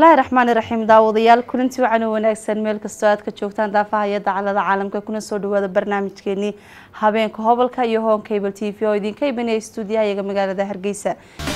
bismillaahi raxmaani raxiim daawadayaal kulanti wacan oo wanaagsan meel kastoo aad ka joogtaan daafaha iyo dacalada caalamka kuna soo dhawaada barnaamijkeenii habeenka hobolka iyo hoon cable t v oo idinka imanaya stuudiyaha iyaga magaalada hargeysa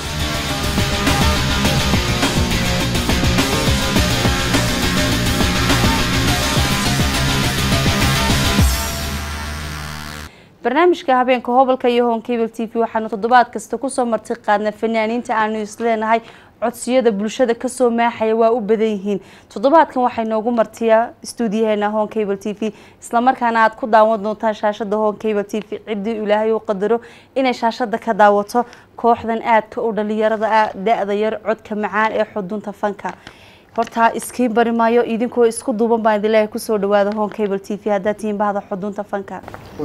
barnaamijka habeenka hobolka iyo hoon cable t v waxaanu toddobaad kasta kusoo marti qaadna fanaaniinta aanu isleenahay codsiyada bulshada kasoo maaxaya waa u badan yihiin toddobaadkan waxay noogu martiyaa stuudiyaheena hon cable t v islamarkaana aad ku daawan doontaan shaashada hon cable t v ciddii ilaahay u qadaro inay shaashada ka daawato kooxdan aadka u dhalinyarada da-da yar codka macaan ee xudunta fanka hortaa iskiin bari maayo idinkoo isku duuban baan idinleeyahay kusoo dhawaada hon cable t v haddaad tihiin bahda xudunta fanka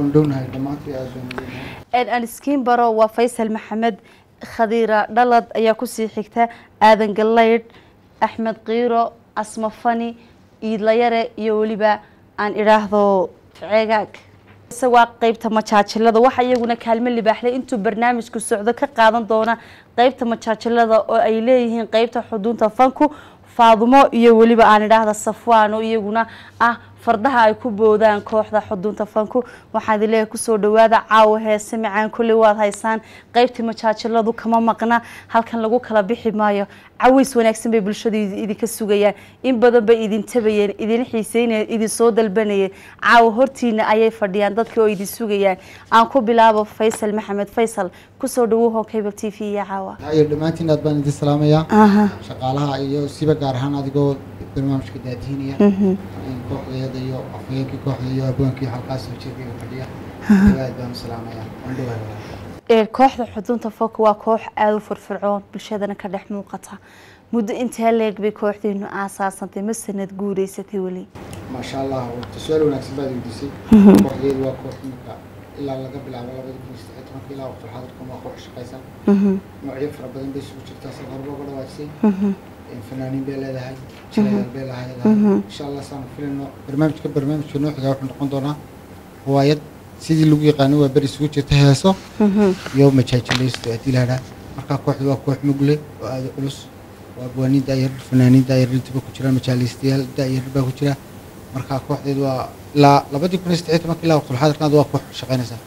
aan iskiin baro waa faysal maxamed khadiira dhalad ayaa kusii xigta aadan galaydh axmed kiiro asma fani iidlayare iyo weliba aan idhaahdo ceegaag isagoo qeybta majaajilada waxa iyaguna kaalmo libaaxlay intuu barnaamijku socdo ka qaadan doona qeybta majaajilada oo ay leeyihiin qeybta xudunta fanku faadumo iyo weliba aan idhaahda safwaan oo iyaguna ah fardaha ay ku boodaan kooxda xudunta fanku waxaan idin leeyahay kusoo dhawaada caawa heese macaan kulli waad haysaan qeybtii majaajiladu kama maqna halkan lagu kala bixi maayo caways wanaagsan bay bulshadu idinka sugayaan in badan bay idin tabayeen idin xiiseynayeen idin soo dalbanayeen caawa hortiina ayay fadhiyaan dadkii oo idin sugayaan aan ku bilaabo faysal maxamed faysal kusoo dhawow hon cable t v iyo caawa iyo dhammaantiin aad baan idin salaamayaa shaqaalaha iyo siba gaar ahaan adigoo barnaamijka daadihinaya kooxdeeda iyo afhayeenkii kooxda iyo abwaankii halkaas soo jeedaya fadhiya aad baan u salaamayaa waan dhawahay kooxda xudunta foka waa koox aada u firfircoon bulshadana ka dhex muuqata muddo intee leeg bay kooxdeenu aasaasantay ma sanad guureysatay weli maasha allah su-aal wanaagsan baad weydiisay kooxdeedu waa koox imika ilaa laga bilaabo labada kun iyo saddex tobanka ilaa waqti xaadirkan waa koox shaqaysan noocyo fara badan bay isugu jirtaa sida horba uga dhawaajisay fanaaniin bay leedahay jilayaal bay lahayd insha allah saanu filayno barnaamijka barnaamijka nooxiga wuxuu noqon doonaa riwaayad sidii lagu yaqaano waa beri isugu jirta heeso iyo majaajilaysto haddii lahadhaa markaa kooxdu waa koox mugle oo aada culus waa abwaaniin daayar fanaaniin daayar intiba ku jiraan majaalaystayaal daayar baa ku jira markaa kooxdeedu waa ilaa labadii kun iyo saddex tobanka ilaa waqtulxaadirkanaad waa koox shaqaynaysaa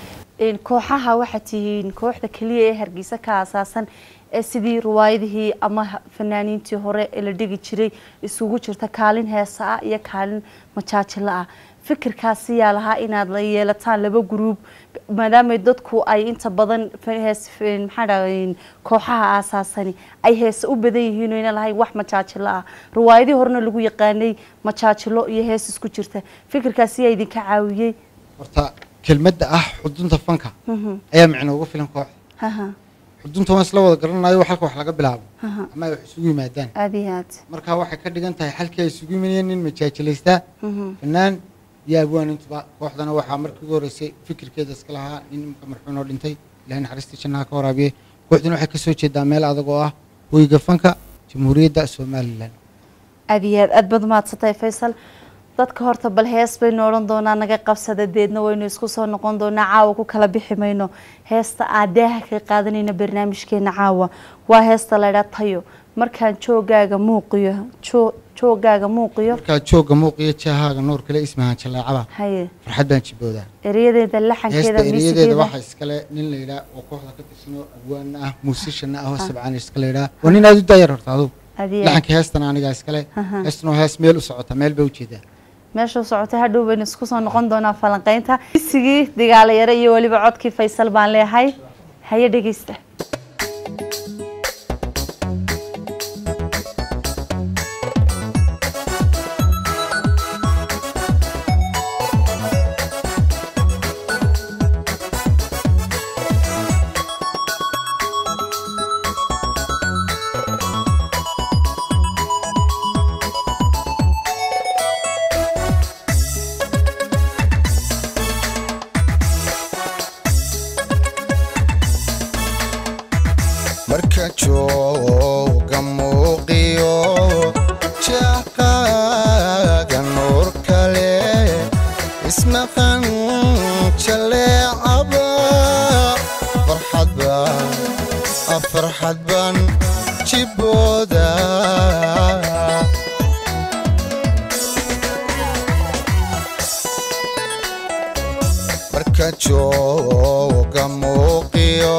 kooxaha waxaad tihiin kooxda keliya ee hargeysa ka aasaasan ee sidii riwaayadihii ama fanaaniintii hore ee la dhigi jiray isugu jirta kaalin heesa ah iyo kaalin majaajilo ah fikirkaasi yaa lahaa inaad la yeelataan laba gruub maadaama dadku ay inta badan hees maxaa dhaha kooxaha aasaasani ay heese u badan yihiin oo ina lahayn wax majaajilo ah riwaayadihii horena lagu yaqaanay majaajilo iyo hees isku jirta fikirkaasi yaa idinka caawiyey horta kelmadda ah xudunta fanka ayaa micno uga filan kooxda xudunta waan isla wada garanayo halka wax laga bilaabo ama ay wax isugu yimaadaan aada iyo aad marka waxay ka dhigan tahay halkii ay isugu yimanayeen nin majaajilaystaa fanaan iyo abwaan intuba kooxdana waxaa markii ugu horreysay fikirkeeda iska lahaa nin imka marxuun oo dhintay ilahay naxariistii jannaha ka waraabiye kooxduna waxay kasoo jeedaa meel adag oo ah hoyga fanka jamhuuriyadda somalilan aada iyo aad aada baad mahadsantahay faysal dadka horta bal hees baynu odhan doonaa naga qabsada deedna waynu isku soo noqon doonaa caawa ku kala bixi mayno heesta aadaaha ka qaadanayna barnaamijkeena caawa waa heesta laydhaa tayo markaan joogaaga muuqiyo joogaaga muuqiyo markaa joogga muuqiyo jaahaaga nuur kale ismahaan jaleecaba haye farxad baan jiboodaa erayadeeda laxankeeda heesta eriyadeeda miisigeeda waxaa iskale nin la yidhaa oo kooxda ka tirsanoo abwaana ah muusishana ah oo sabcaan iska la yidhaa waa nin aada u daayar horta adugu adiya laxanka heestana anigaa iskale heestana waa hees meel u socota meel bay ujeedaa meeshuu socotay hadhow baynu isku soo noqon doonaa falanqeynta misigii dagaalayaro iyo weliba codkii faysal baan leeyahay haye dhegeysta marka jooga muuqiyo jaaqaaga nuur kale ismaqan jaleecaba farxad baan jibooda marka jooga muuqiyo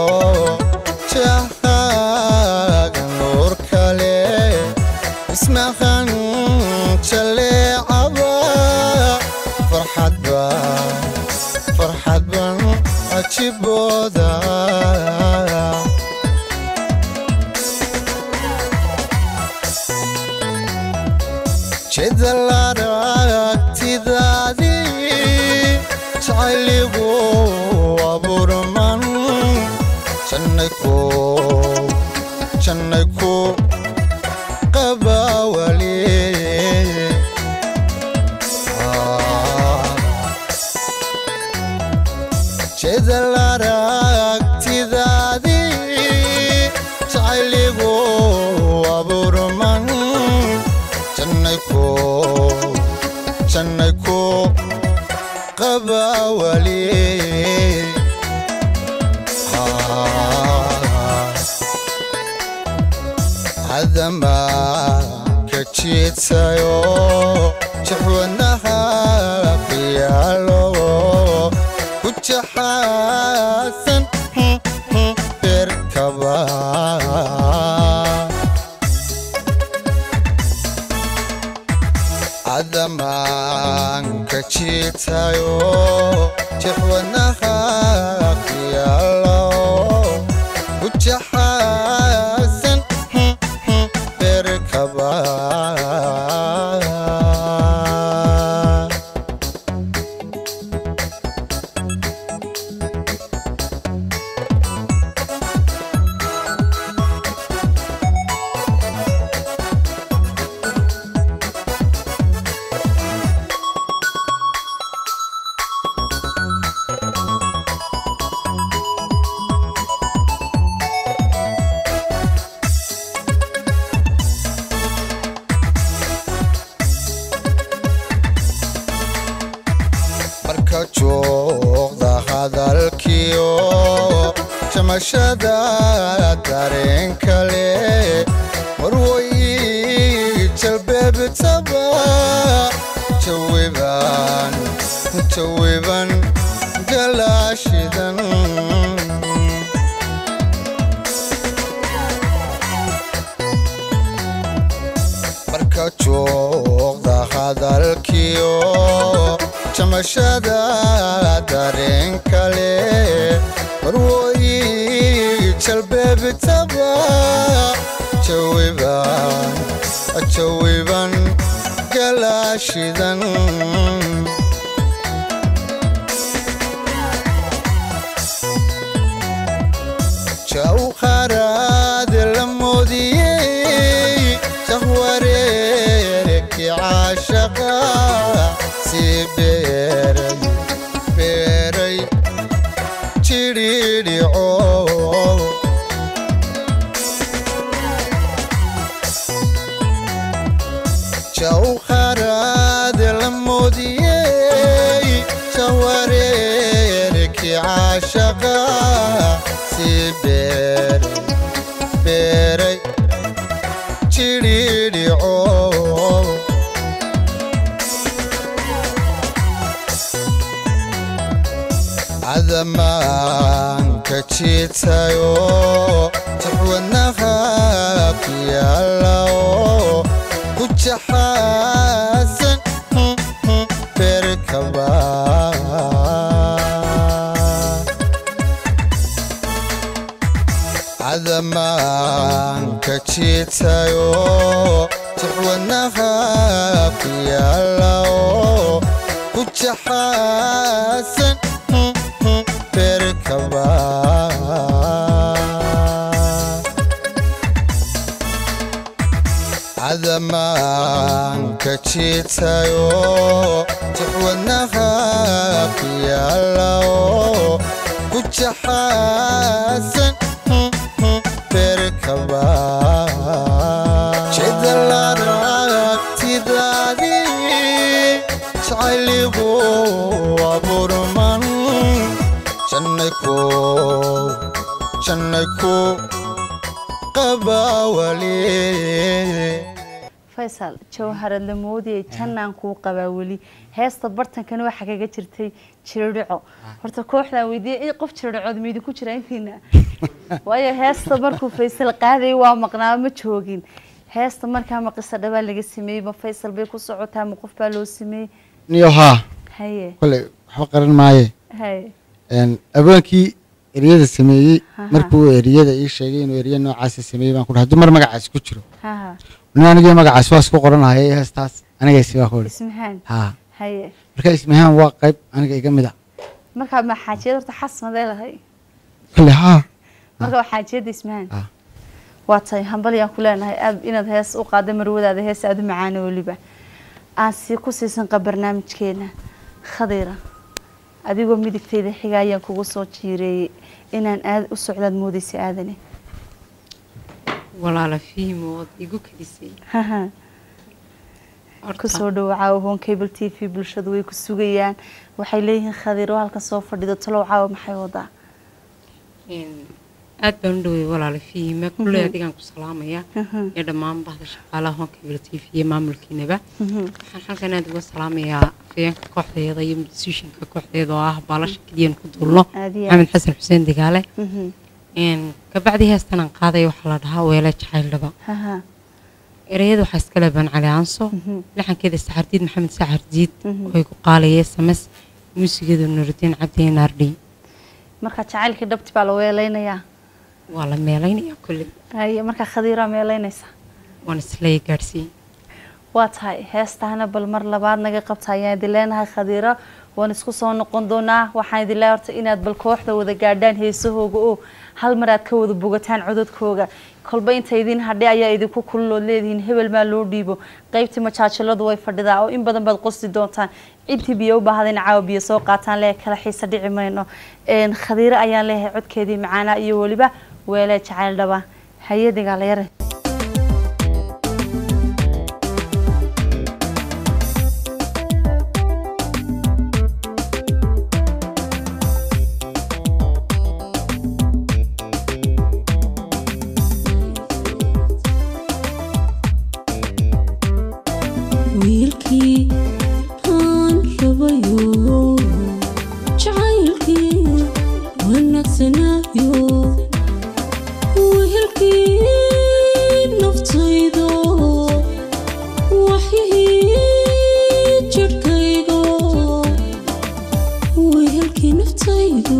jahaaga nuur kale ismaqan jaleecaba farxadba farxadban ajibooda jidal aragtidaadii jacayligu abuurman jannay ku jannay ku qabawali jidal aragtidaadii jacayligu abuurman jannay ku jannay ku qabawali hadama ka jiidsayo jaxwanaha fiyaalo ku jaxaasan beerkaba adamanka jiitayo jaxwanaha fiyaalo ku jaxaasan beerkaba marka joogda hadalkiyo jamashada dareen kale marwoy jalbeebtaba jawiban jawiban galaashidan marka joogda hadalkiyo jamashada dareen kale marwoy jalbeebtaba jawiban jawiban galaashidan jawharaad la moodiyey jahwareerki caashaqa sii beeray beeray jidhiidhico jawharaad la moodiyey jahwareerki caashaqa sii beeray beeray jidhiidhico cadamanka jiitayo jaxwanaha fiyaalo ku jaxaasan beerkaba cadamanka jiitayo jaxwanaha fiyaalo ku jaxaasan beerkaba cadamanka jiitayo jaxwanaha fiyaalo ku jaxaasan beerkaba jidal aragtidaadii jacayligu abuurman jannay ku jannay ku qabawali faysal jawharad la moodiyay jannaan kuu qabaa weli heesta bartankana waxaa kaga jirtay jiridhico horta kooxdaan weydiiyey qof jiridhicood ma idinku jira intiina waayo heesta markuu faysal qaadayay waa maqnaa ma joogin heesta markaa ma qisa dhabaa laga sameeyey ma faysal bay ku socotaa ma qof baa loo sameeyey niyo haa haye kolley waxba qaran maaye haye Een, abaankii eriyada sameeyey Aha. markuu eriyada ii sheegay inuu eriya noocaasa sameeyey baan ku dhahay dumar magacaas ku jiro haha nin anigii magacaas waa isku qoranahaya heestaas anigaysi baa ku idhi ismahaan haa haye marka ismahaan waa qayb aniga iga mid a markaa ma xaajiyad horta xasmadee lahay kolley haa marka waa xaajiyadda ismahaan Ah. waa tahay hambalyaan ku leenahay aad inaad hees u qaada marwadaada hees aada u macaana weliba aan sii ku siisanqa barnaamijkeena khadiira adigoo midigtayda xiga ayaan kugu soo jiireeyey inaan aad u socdaad moodaysa aadane walaala fihimo ood igu kadisay haha Horta, kusoo dhawacaawo hon cable t v bulshadu way ku sugayaan waxay leeyihiin khadiiro halkan soo fadhido talow caawa maxay wadaa een, aad baan u dhawey walaala fihime kulley adigaan ku salaamaya Mhm. iyo dhammaan bahda shaqaalaha honkabila t v iyo maamulkiinaba Mhm. waxaan halkan aad uga salaamayaa afayeenka kooxdeeda iyo musishinka kooxdeeda oo ah baalasha keliyan ku duulno Aad iyo maxamed xasan xuseen digaale Mhm. een, kabacdi heestan aan qaadaya waxaa la dhahaa weele jacayl dhaba haha ereyada waxaa iskale baan cali aanso Mhm. laxankeeda saxardiid maxamed saxardiid Mhm. oo ay ku qaalayee sames muusigeedu nurudiin cabdi naardhi marka jacaylkii dhabti baa la weelaynayaa waa la meelaynayaa kolley haye markaa khadiiraa meelaynaysa waan isleeya gaadhsiin waa tahay heestaana bal mar labaad naga qabta ayaan idin leenahay khadiira waan isku soo noqon doonaa waxaan idin leeyahay horta inaad bal kooxda wada gaadhaan heesahooga oo hal mar aad ka wada bogataan cododkooga kolba inta idin hadhay ayaa idinku kullood leedihiin hebel maa loo dhiibo qaybtii majaajiladu way fadhidaa oo in badan baad qosti doontaan intii biyo u baahdayn caawa biyo soo qaataan lee kala xiisa dhici mayno Een, khadiiro ayaan leeyahay codkeedii macaanaa iyo weliba weelee jacayl dhaba hayadigaa la yare wiilkii aan rabayo jacaylkii wanaagsanaayo wehelkii naftaydo waxyihii jirhkaygo wehelkii naftaydo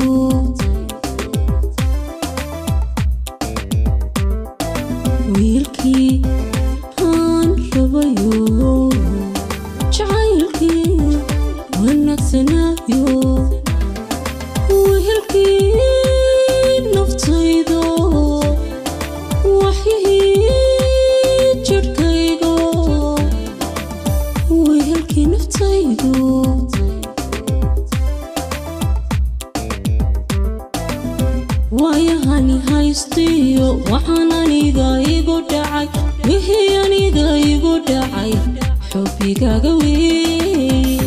wiilkii aan rabayo jacaylkii wanaagsanaayo wehelkii naftaydo waxyihii jirhkaygo wehelkii naftaydo waayahani haystiyo waxaan aniga igu dhacay wixii aniga igu dhacay xubbigaaga wey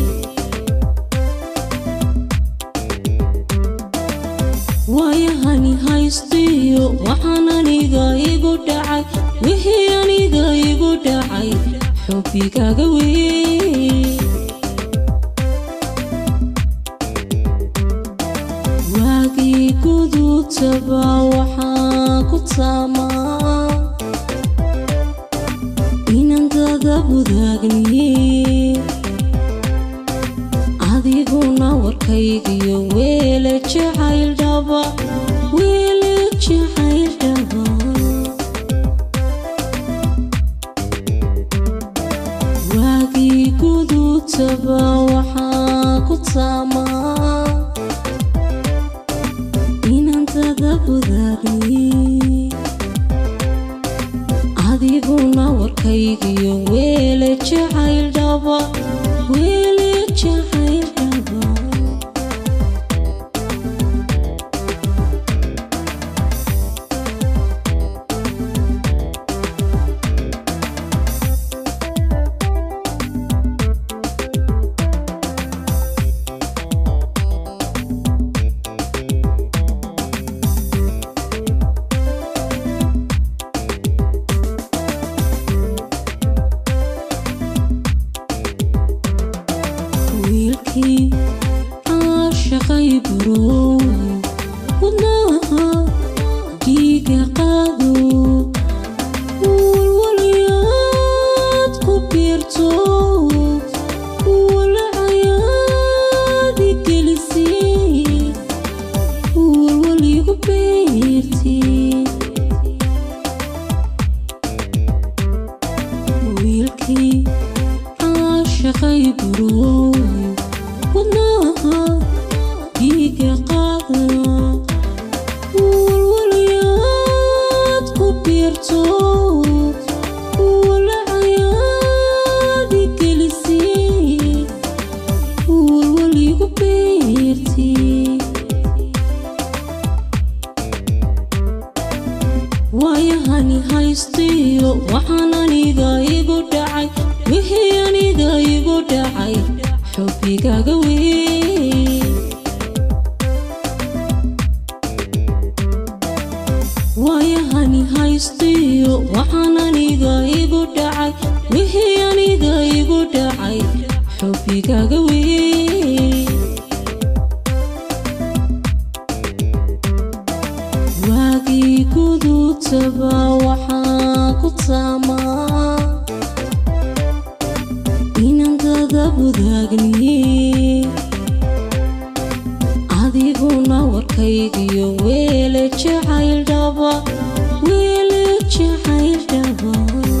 waayahani haystiyo waxaan aniga igu dhacay wixii aniga igu dhacay xubbigaaga wey waagii gudubtaba waxaan ku taamaa inaan dada wadaagni adiguna warkaygiyo weele jacayl dhaba weele jacayl dhaba waagii gudubtaba waxaan ku taamaa inaan dada wadaagni adiguna warkaygiyo weele jacayl dhaba weele jacayl dhaba wiilkii caashaqay burow wadnaha dhiiga qaado walwalyaad ku biirto walacayaadi gelisay walwal igu beertay wiilkii caashaqay burow wadnaha dhiiga qaada walwalyaad ku biirto walacayaadi gelisay walwal igu beertay waayahani haystiyo waxaan aniga igu dhacay wixii aniga igu dhacay xubbigaaga wey waayahani haystiyo waxaan aniga igu dhacay wixii aniga igu dhacay xubbigaaga wey waagii gudutaba waxaan ku taamaa inaan dada wadaagniye adiguna warkaygiyo weele jacayl dhaba weele jacayl dhaba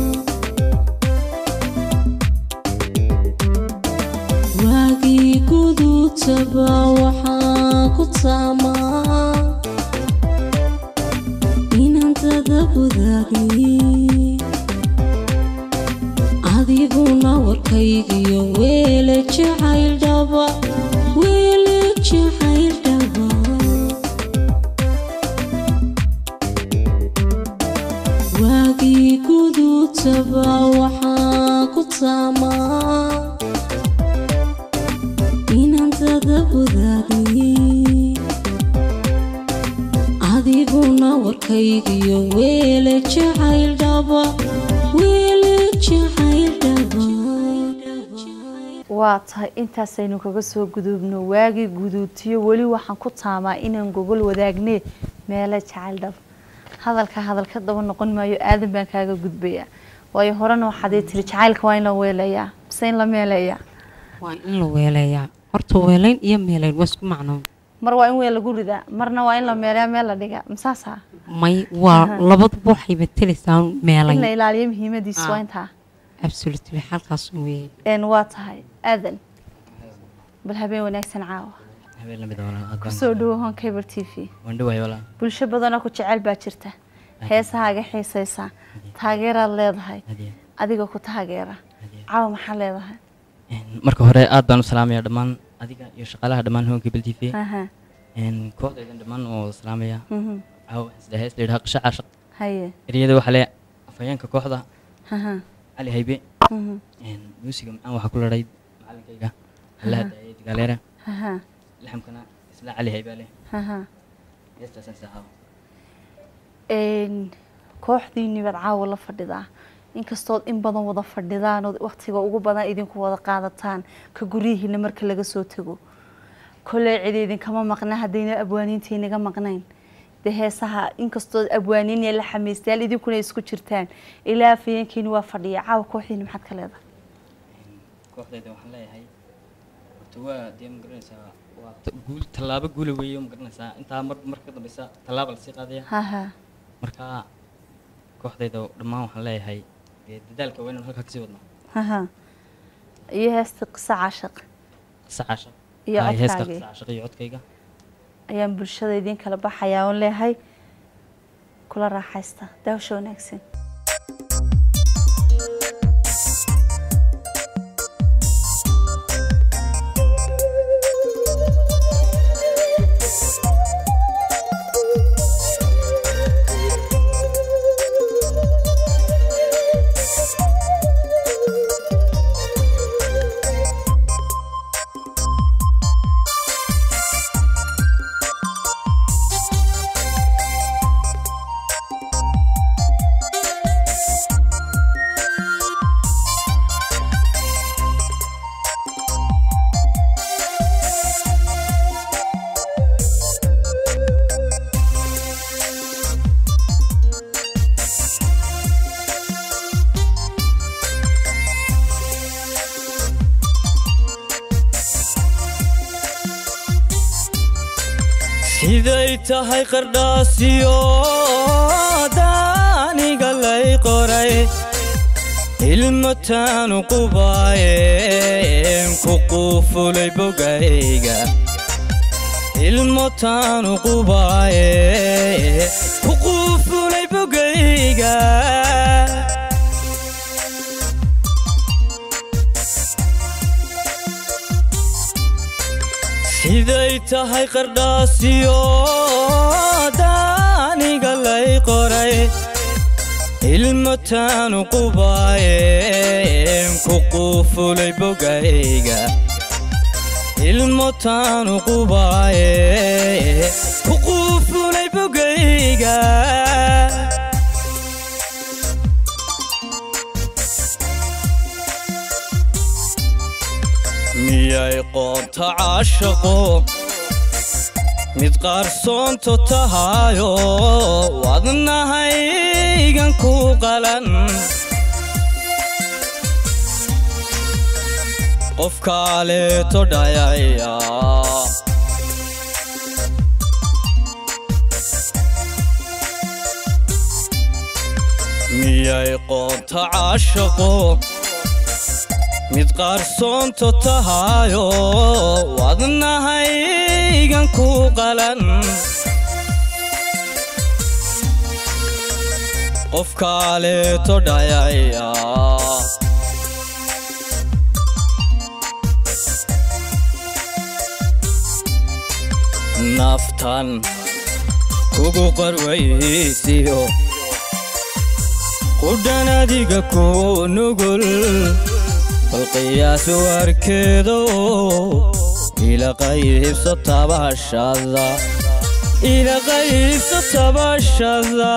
waagii gudutaba waxaan ku taamaa inaan dada wadaagniye adiguna warkaygiyo weele jacayl dhaba weele jacayl dhaba waagii gudutaba waxaan ku taamaa inaan dada wadaagniye adiguna warkaygiyo weele jacayl dhaba weele jacayl dhaba waa tahay intaasaynu kaga soo guduubno waagii guduutiyo weli waxaan ku taamaa inaan gogol wadaagnee meelo jacayl dhab hadalka hadalka daba noqon maayo aadan baan kaaga gudbayaa waayo horena waxaad ii tiri jacaylka waa in la weelayaa mise in la meelayaa waa in la weeleeyaa horta weelayn iyo meelayn waa isku macnoon mar waa in weel lagu ridaa marna waa in la meelayaa meel la dhigaa masaasaa may waa labaduba waxay matalaysaa in la meelayn ilaaliyo muhiimadiisa waa Ah. intaa absolutely halkaas weeye een waa tahay aadan bal habeen wanaagsan caawa habeen lamid ah walaal, aad baan- kusoo dhawo hon cable t v waan dhawahay walaal bulsho badanoo ku jecel baa jirta heesahaaga xiisaysa taageeraad leedahay Hadiya, adiga ku taageera hadiya. caawa maxaa leedahay Een, marka hore aad baan u salaamaya dhammaan adiga iyo shaqaalaha dhammaan hoonka bel t v Aha, kooxdaydan dhammaan oo salaamaya mhm. caawa isla hees la yidhaha qisho caashaq haye ereyada waxaa le afhayeenka kooxda aha, cali haybe mhm, Een, muusiga macaan waxaa ku laray macalinkayga allaha daayay digaaleere aha, laxamkana isla cali haybe leh aha. heestaasaan saaxaaba Een, kooxdiinni baad caawa la fadhidaa inkastood in badan wada fadhidaan oo waqtiga ugu badan idinku wada qaadataan ka guryihiina marka laga soo tago koley cid idinkama maqna haddayna abwaaniinta inaga maqnayn dee heesaha inkastood abwaaniin iyo la xameystayaal idinkuna isku jirtaan ilaa afayeenkiini waa fadhiya caawa kooxdiini maxaad ka leedahay kooxdayda waxaan leeyahay horta waa dee ma garanaysaa waa ta- guul tallaabo guula weeye ma garanaysaa intaa mar marka ka dambeysa tallaaba lasii qaadaya haha marka kooxdayda dhammaan waxaan leeyahay dee dadaalka waa inaan halkaa kasii wadno haha iyo heesta qisa caashaq qisa caashaq Iyo Hay, heeska codkaagii. qisa caashaq iyo codkayga ayaan bulshada idiin kala baxayaa oon leeyahay kula raaxaysta daawasho wanaagsan Thank siday tahay qardhaasiyo daaniga lay qoray ilmataanu qubaayeen ku quufulay bogayga ilmotaanu qubaaye ku quufulay bogayga siday tahay qardhaasiyo daaniga lay qoray ilmataanu qubaayeen ku quufulay bogayga ilmotaanu qubaaye ku quufulay bogayga miyay qoonta caashaqo mid qaarsoonto tahayo wadnahaygan ku qalan qof kaaleeto dhayaya miyay qoonta caashaqo mid qaarsoonto tahayo wadnahaygan ku qalan qof kaaleeto dhayaya naftan kugu qarwaysiyo qudhan adiga ku nugul bal qiyaasu arkeedo ila qaybso tabashada ila qaybso tabashada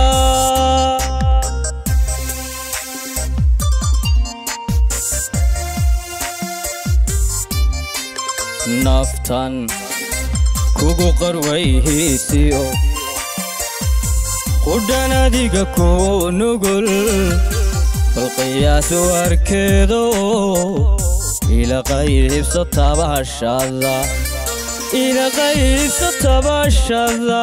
naftan kugu qarwaysiyo qudhan adiga ku nugul bal qiyaasu arkeedo ila qaybso tabashada ila qaybso tabashada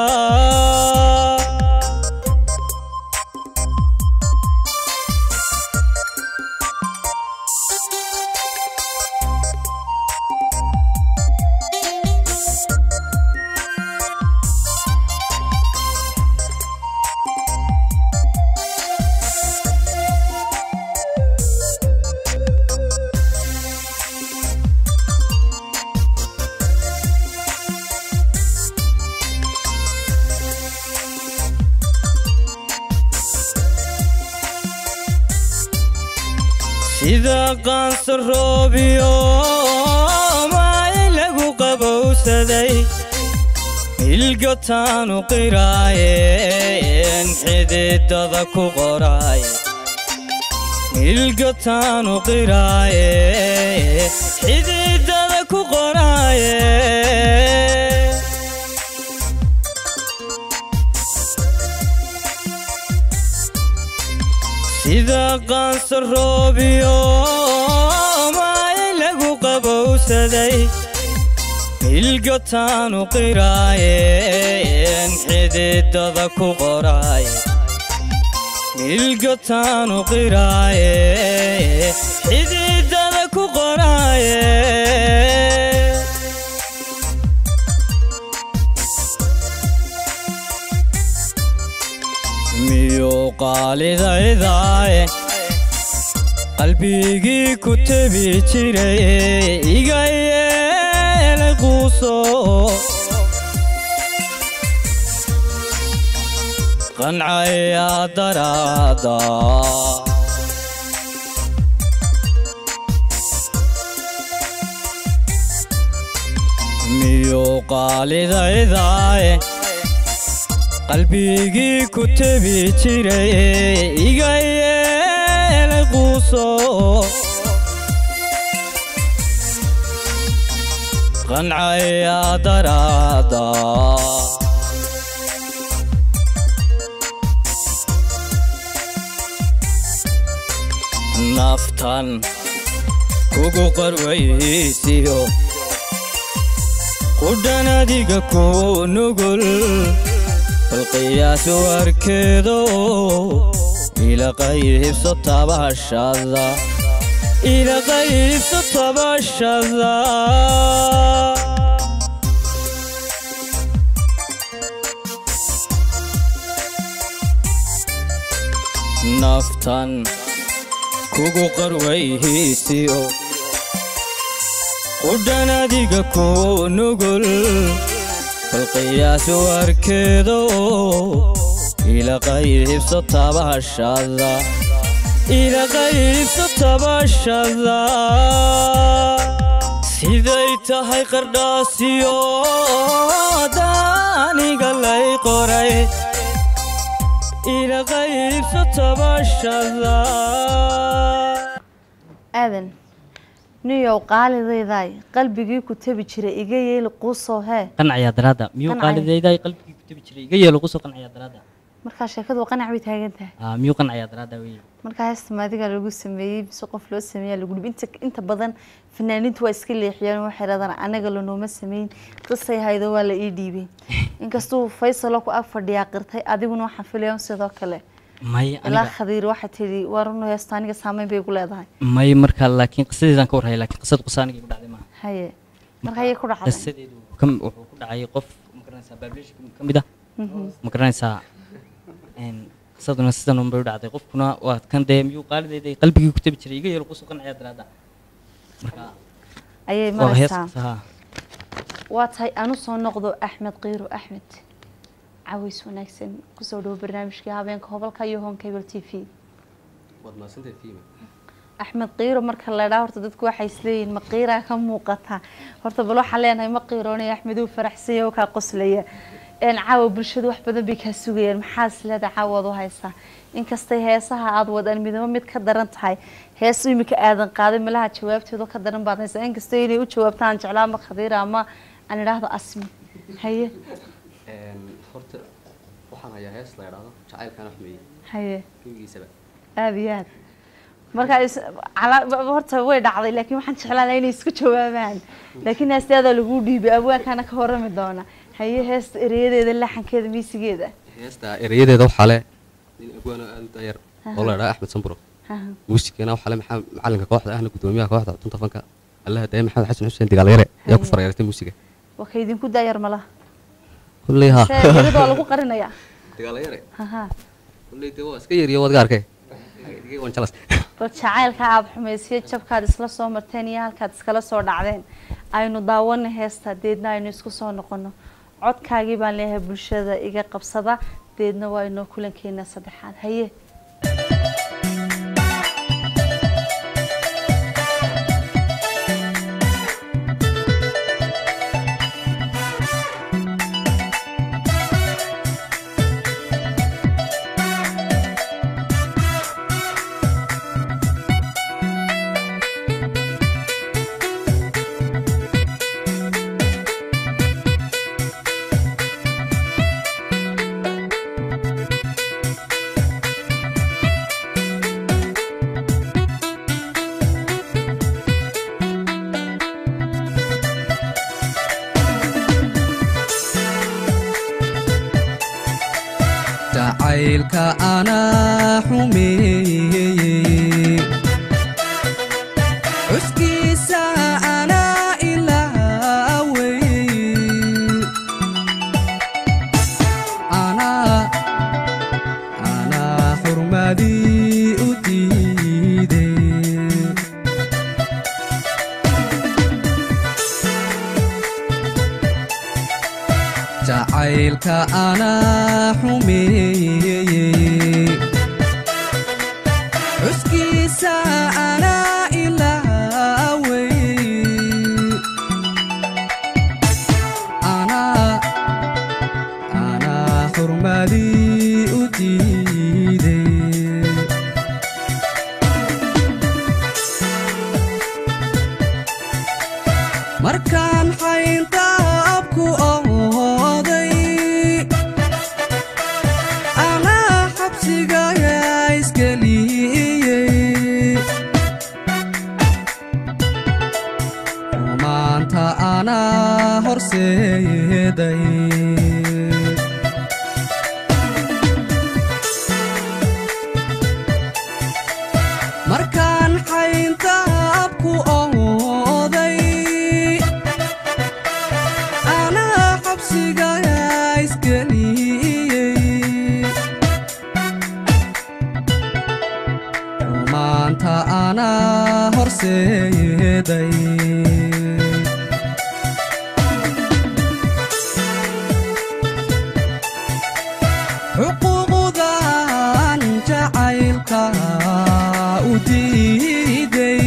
sida qaansa roobiyo maay lagu qabowsaday ilgotaanu qiraayeen xididada ku qoraay ilgotaanu qiraaye xididada ku qoraaye sida qaansa roobiyo maay lagu qabowsaday ilgotaanu qiraayeen xididada ku qoraay ilgotaanu qiraaye xididada ku qoraaye miyuu qaalidaydae qalbigii ku tebi jiray iga yeelay quuso qancaya daraada miyuu qaalidaydae qalbigii ku tebi jiray iga yeelay quuso qancaya daraada naftan kugu qarwaysiyo qudhan adiga ku nugul bal qiyaas warkeedo ila qaybso tabashada ila qaybso tabashada naftan kugu qarwayhiisiyo qudhan adiga ku nugul bal qiyaas warkeedo ila qaybso tabashada ila qaybso tabashada siday tahay qardhaasiyo daaniga lay qoray ila qaybso tabashada aadan niyow qaalidaydaay qalbigii ku tabi jiray iga yeeli quusoo hee qancayaa daraadda miyuu Qancaya. qaalidayday qalbigii ku tabi jiray iga yeelo kusoo qancayaa daraadda markaa sheekadu qanac bay taagan tahay Ah, miyuu qancayaa daraadda weye markaa heesta maadiga lagu sameeyey mise qof loo sameeyaa lagu dhibi inta inta badan fanaaniintu waa iska leexiyeen waxay rahdaan anaga lanooma sameyn qisay haydo waa la ii dhiibay inkastuu faysalo ku ag fadhiyaa qirtay adiguna waxaan filayaa sidoo kale may ilaa aniga khadiir waxay tidhi waa runu heesta aniga saameyn bay ku leedahay may marka laakiin qisadeedaan ka warhaya laakiin qisada qusa aniga igu dhacday maaha haye marka ayay ku dhacday qisadeedu kam- wuxuu ku dhacay qof ma garanaysaa baableesha ka mid ah ma garanaysaa een, qisaduna sidan unbay u dhacday qofkuna waa kan dee miyuu qaalidayday qalbigii ku tabi jiray iga yeelo kusoo qancayaa daraadda marka ayay waa hees maraysaa qisa haa waa tahay anu soo noqdo axmed qiiro axmed caways wanaagsan kusoo dhawo barnaamijkii habeenka hobalka iyo home cable t v waad mahadsantahay fiima axmed qiiro marka la dhaa horta dadku waxay isleeyihiin ma qiiraa ka muuqata horta bal waxaan leenahay ma qiiroonaya axmed uu faraxsanya oo kaa qoslaya een caawa bulshadu wax badan bay kaa sugayaan maxaa isleeda caawaad u haysaa inkastay heesaha aad wadaan midnimo mid ka daran tahay hees imika aadan qaaday malaha jawaabteedu ka daran baad haysaa inkastoo inay u jawaabtaan jeclaa ama khadiira ama aan idhaahdo asmi haye horta waxaan hayaa hees la idhaahdo jacaylkaan axmeeye haye gebigiisaba aada iyo aad marka is- cala- ba- horta way dhacday laakiin waxaan jeclaan lahaa inay isku jawaabaan laakiin heestaada lagu dhiibay abwaankaana ka warami doona haye heesta ereyadeeda laxankeeda miisigeeda heesta erayadeeda waxaa le nin abwaano aad u dayar oo la idhaha axmed samburo Aha. muusikana waxaa le maxaa macalinka kooxda ahna gudoomiyaha kooxda tunta fanka allaha daaya maxamed xasan xuseen digaalyare ayaa ku Haye. fareeratay muusiga waa ka idinku daayar malaha kulley ha sheegarida waa lagu qarinayaa digaalyare Haha. kulley dee waa iska yariyo waad ga arkay wan jalas bal jacaylka aada xumaysiyo jabkaad isla soo marteen iyo halkaad iskala soo dhacdeen aynu daawana heesta deedna aynu isku soo noqono codkaagii baan leeyahay bulshada iga qabsada deedna waa inoo kulankeena saddexaad haye jacaylka anaa xumeeyey xuskiisa anaa ilaawey anaa anaa xurmadii u diiday jacaylka anaa xumeeyey xuskiisa anaa ilaawey anaa anaa xurmadii u diiday markaan xayntaabku ooday anaa xabsiga isgeliyey rumaanta anaa horseeday markaan xayntaabku ooday anaa xabsiga isgeliyey maanta anaa horseeday xuquuqdan jacaylka u diiday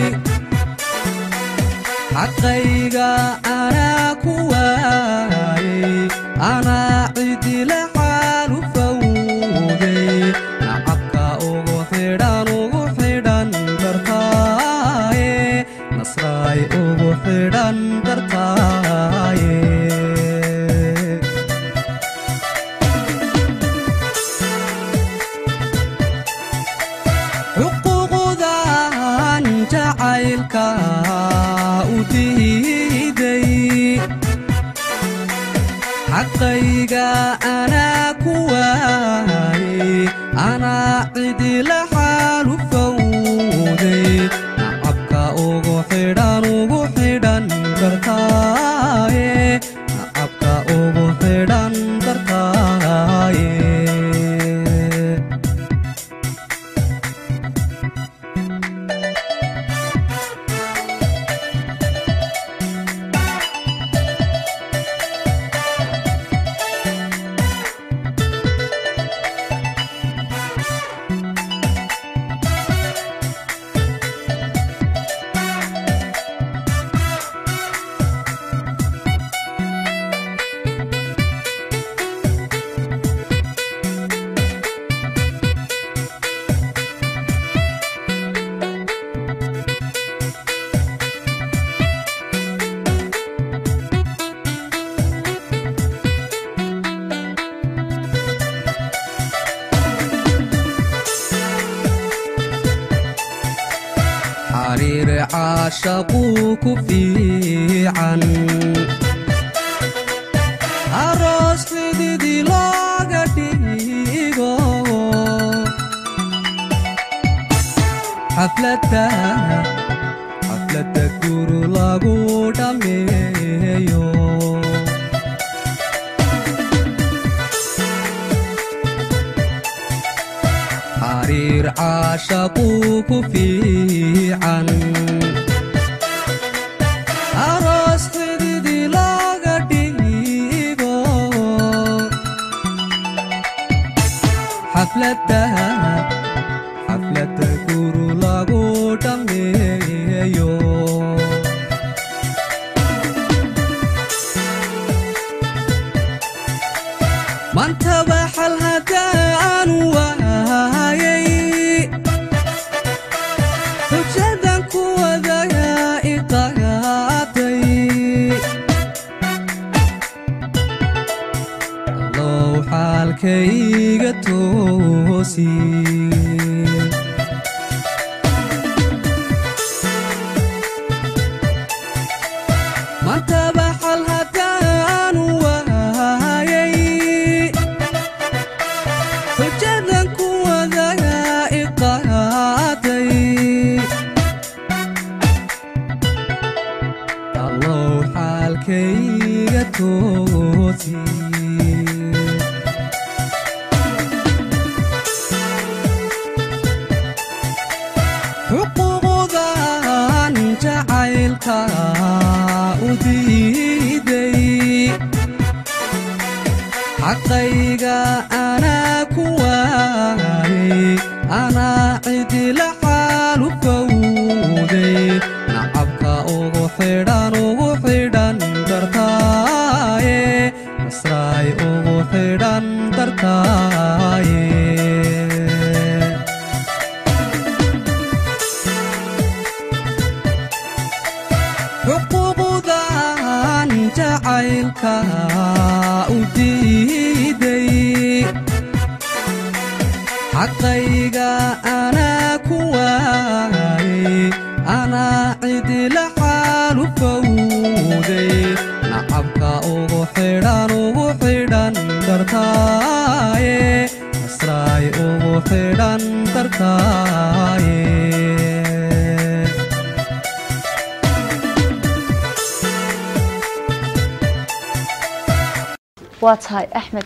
xaqayga anaa ku waayey anaa cidila xaalu fawday nacabka ugu xidhan ugu xidhan dartaaye nasraay ugu xidhan dartaaye xuquuqdan jacaylka u diiday xaqayga anaa ku waayey anaa cidila xaalu fawday nacabka ugu xidhan ugu xidhan dartaaye nacabka ugu xidhan dartaaye xariir caashaquu ku fiican aroos xididi looga dhigo xafladda xafladda guru lagu dhammeeyo xariir caashaquu ku fiican aroos xididi looga dhigo xafladda xafladda guru lagu dhammeeyo mantaba xal haddaan waayay xujadan ku wadaga iqaaday allow xaalkayga toosi mantaba xal haddaan waayay xujadan ku wadaga iqaaday allow xaalkayga toosi xuquuqdan jacaylka u diiday xaqayga anaa ku waayey anaa cidila xaalu fawday nacabka ugu xidhan ugu xidhan dartaaye nasraay ugu xidhan dartaaye xuquuqdan jacaylka u diiday xaqayga anaa ku waayey anaa cidila xaalu fawday diiday nacabka ugu xidhan ugu xidhan dartaaye nasraay ugu xidhan dartaaye waa tahay axmed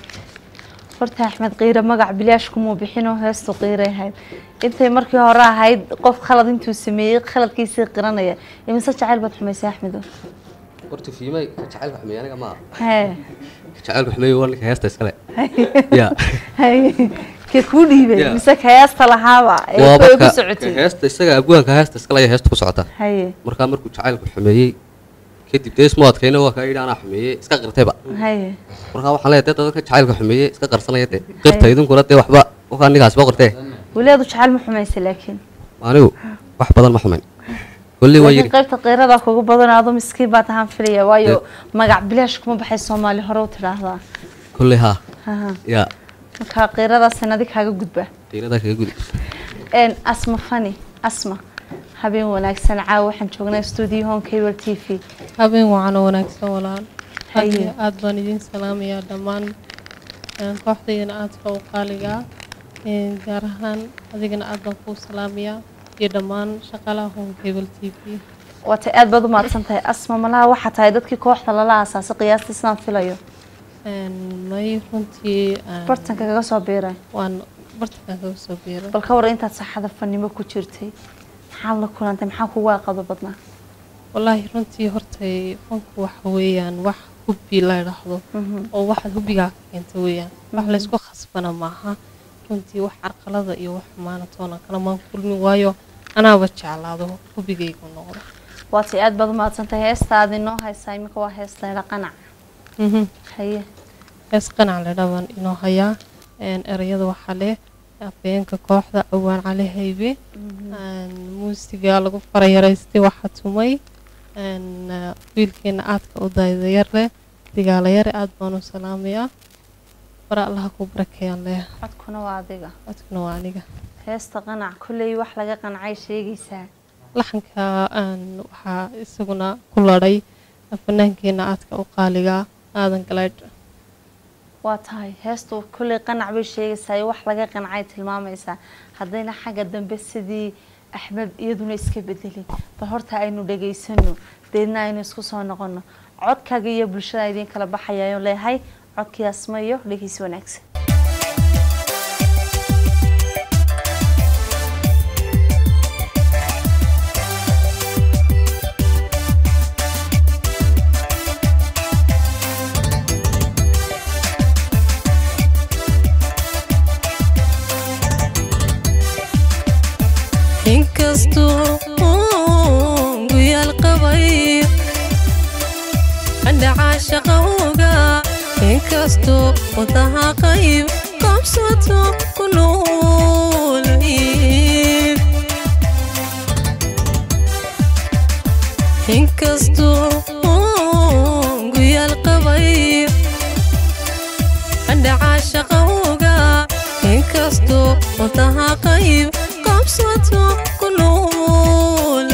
horta axmed qiire magac bilaash kumuu bixinoo heestu qiiray ahayd intay markii hore ahayd qof khalad intuu sameeyey khaladkiisii qiranaya imise jacayl baad xumaysay axmedo horta fiimay ka jacaylka xumeeye aniga maaha hee ka jacaylka xumeeye waa ninka heesta iskale ya haye kee kuu dhiibay Yeah. mise ka heesta lahaaba ee waa ku marka igu socotay heesta isaga abwaanka heesta iskale ayaa heesta ku socota haye markaa markuu jacaylku xumeeyey kadib dee ismu adkayna waa kaa yidhi anaa xumeeyey iska qirtayba haye markaa waxaan leeyahay dee dadka jacaylka xumeeyey iska qarsanaya dee qirta idinkuna dee waxba wakaa ninkaasba qirtee weliadu jacayl ma xumaysay laakiin anigu wax badan ma xumayn kolley waa laakiin yidhi qaybta qiirada kugu badan adu miskiin baa tahaan filaya waayo magac bilaash kuma baxay soomaali hore u tidhaahdaa kolley haa Haha. yaa marka qiiradaas sanadi kaaga gudba qiiradaa kaga gudi een asma fani asma habeen wanaagsan caawa waxaan joognaa studio home cable t v habeen wacan oo wanaagsan walaal Haye. Haye, aad baan idin salaamayaa dhammaan een, kooxdaydana aadka u qaaligaa een, gaar ahaan adigana aad baan kuu salaamayaa iyo dhammaan shaqaalaha home cable t v waatay aad baad u mahadsan tahay asma malaha waxaa tahay dadkii kooxda lala aasaasay qiyaastii sidaan filayo Een, may runtii een, bartanka kaga soo biiray waan bartankan kaga soo biiray bal ka war intaad saxada fanimo ku jirtay maxaad la kulantay maxaa kugu aqado badnaa wallaahi runtii hortay fanku waxa weeyaan wax hubbi la idhaahdo oo waxaad hubbigaa ka keenta weeyaan wax Mhm. laysku khasbana maaha runtii wax carqalada iyo wax xumaana toona kala maan kulmin waayo anaaba jeclaado hubbigaygu noqdo waatay aad baad u mahadsan tahay heestaadi noo haysaa imika waa heestayda qanac Mhm. haye hees qanac le dhaban inoo hayaa een, erayada waxaa leh afhayeenka kooxda awaan cali haybe een, muusiga lagu farayaraystay waxaa tumay een, eh, wiilkeena aadka u daydayar leh digaalayare aad baan u salaamayaa bara allaha ku barakeeyaan leh codkuna waa adiga codkuna waa aniga heesta qanac kolley wax laga qancay sheegaysaa laxanka een, waxaa isaguna ku ladhay fanaankeena aadka u qaaligaa aadan galaydh waa tahay heestu kolley qanac bay sheegaysaa iyo wax laga qancay tilmaamaysaa haddayna xagga dambe sidii axmed iyaduna iska bedelin bal horta aynu dhegaysano deedna aynu isku soo noqono codkaaga iyo bulshada idiin kala baxayayo leeyahay codkii asma iyo dhegeysi wanaagsan inkastoo uun guyaal qabay andhacaa shaqawga inkastoo wadaha qayb qabsato ku nool inkastoo uun guyaal qabay andhacaa shaqawga inkastoo wadaha qayb qabsato ku nool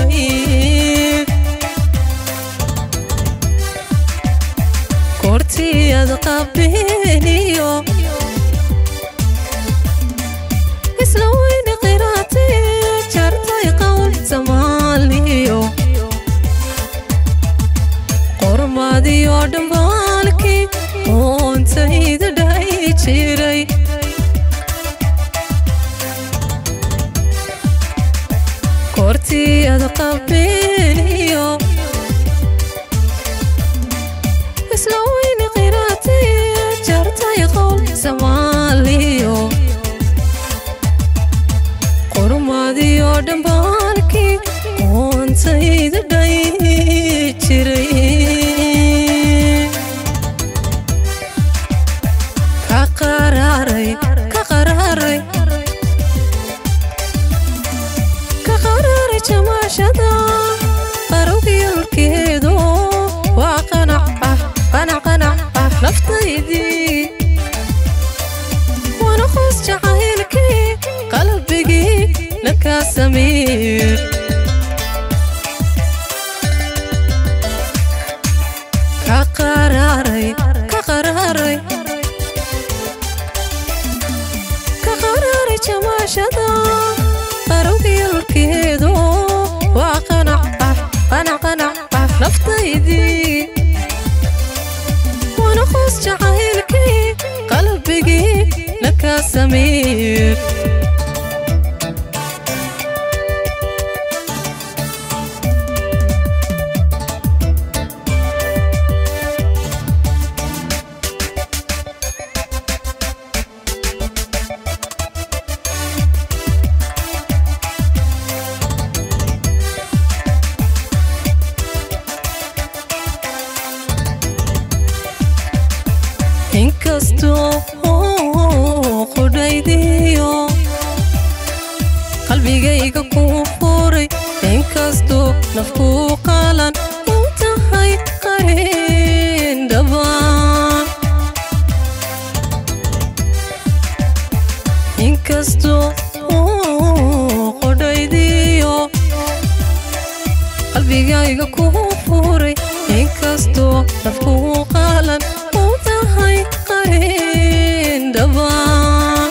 kortiyad qabeeniyo isla weyne qiraatay jartay qowl soomaaliyo qormaadiyo dhambaalkii oontayda dhahay jiray kortiyad qabeeniyo isla weyne qiraatay jartay qowl soomaaliyo qormaadiyo dhambaalkii oontayda dhay jiray ka qaraaray ka qaraaray ka qaraaray jamaashada qarogyalkeedu waa qanac ah qanac qanac ah naftaydii waana qoos jacaylkii qalbigii nakaa samiir samiir inkastoo qudhaydiyo qalbigayga kuu furay inkastoo nafkuu qalan u tahay qarin dhabaan inkastoo qudhaydiyo qalbigayga kuu furay inkastoo nafkuu qalan u tahay qarin dhabaan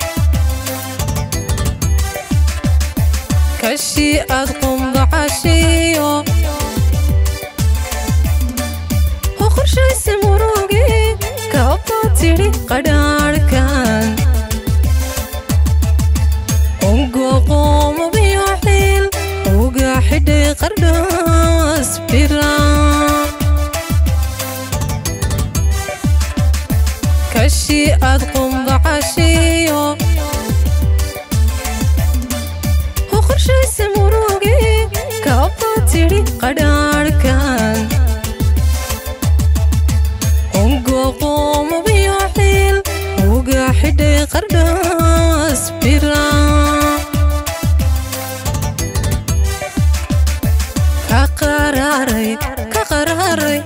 kashi aad qumbacashiyo oo qorshaysi murugi kaabaa tidhi qadhaadhkan ungoqoomabiyo xiil uga xidhay qardhaas biraan kashi aad qumbacashiyo oo qorshaysi murugi kaabaa tidhi qadhaadhkan ungoqoomabiyo xiil uga xidhay qardhaas biraan ka qaraaray ka qaraaray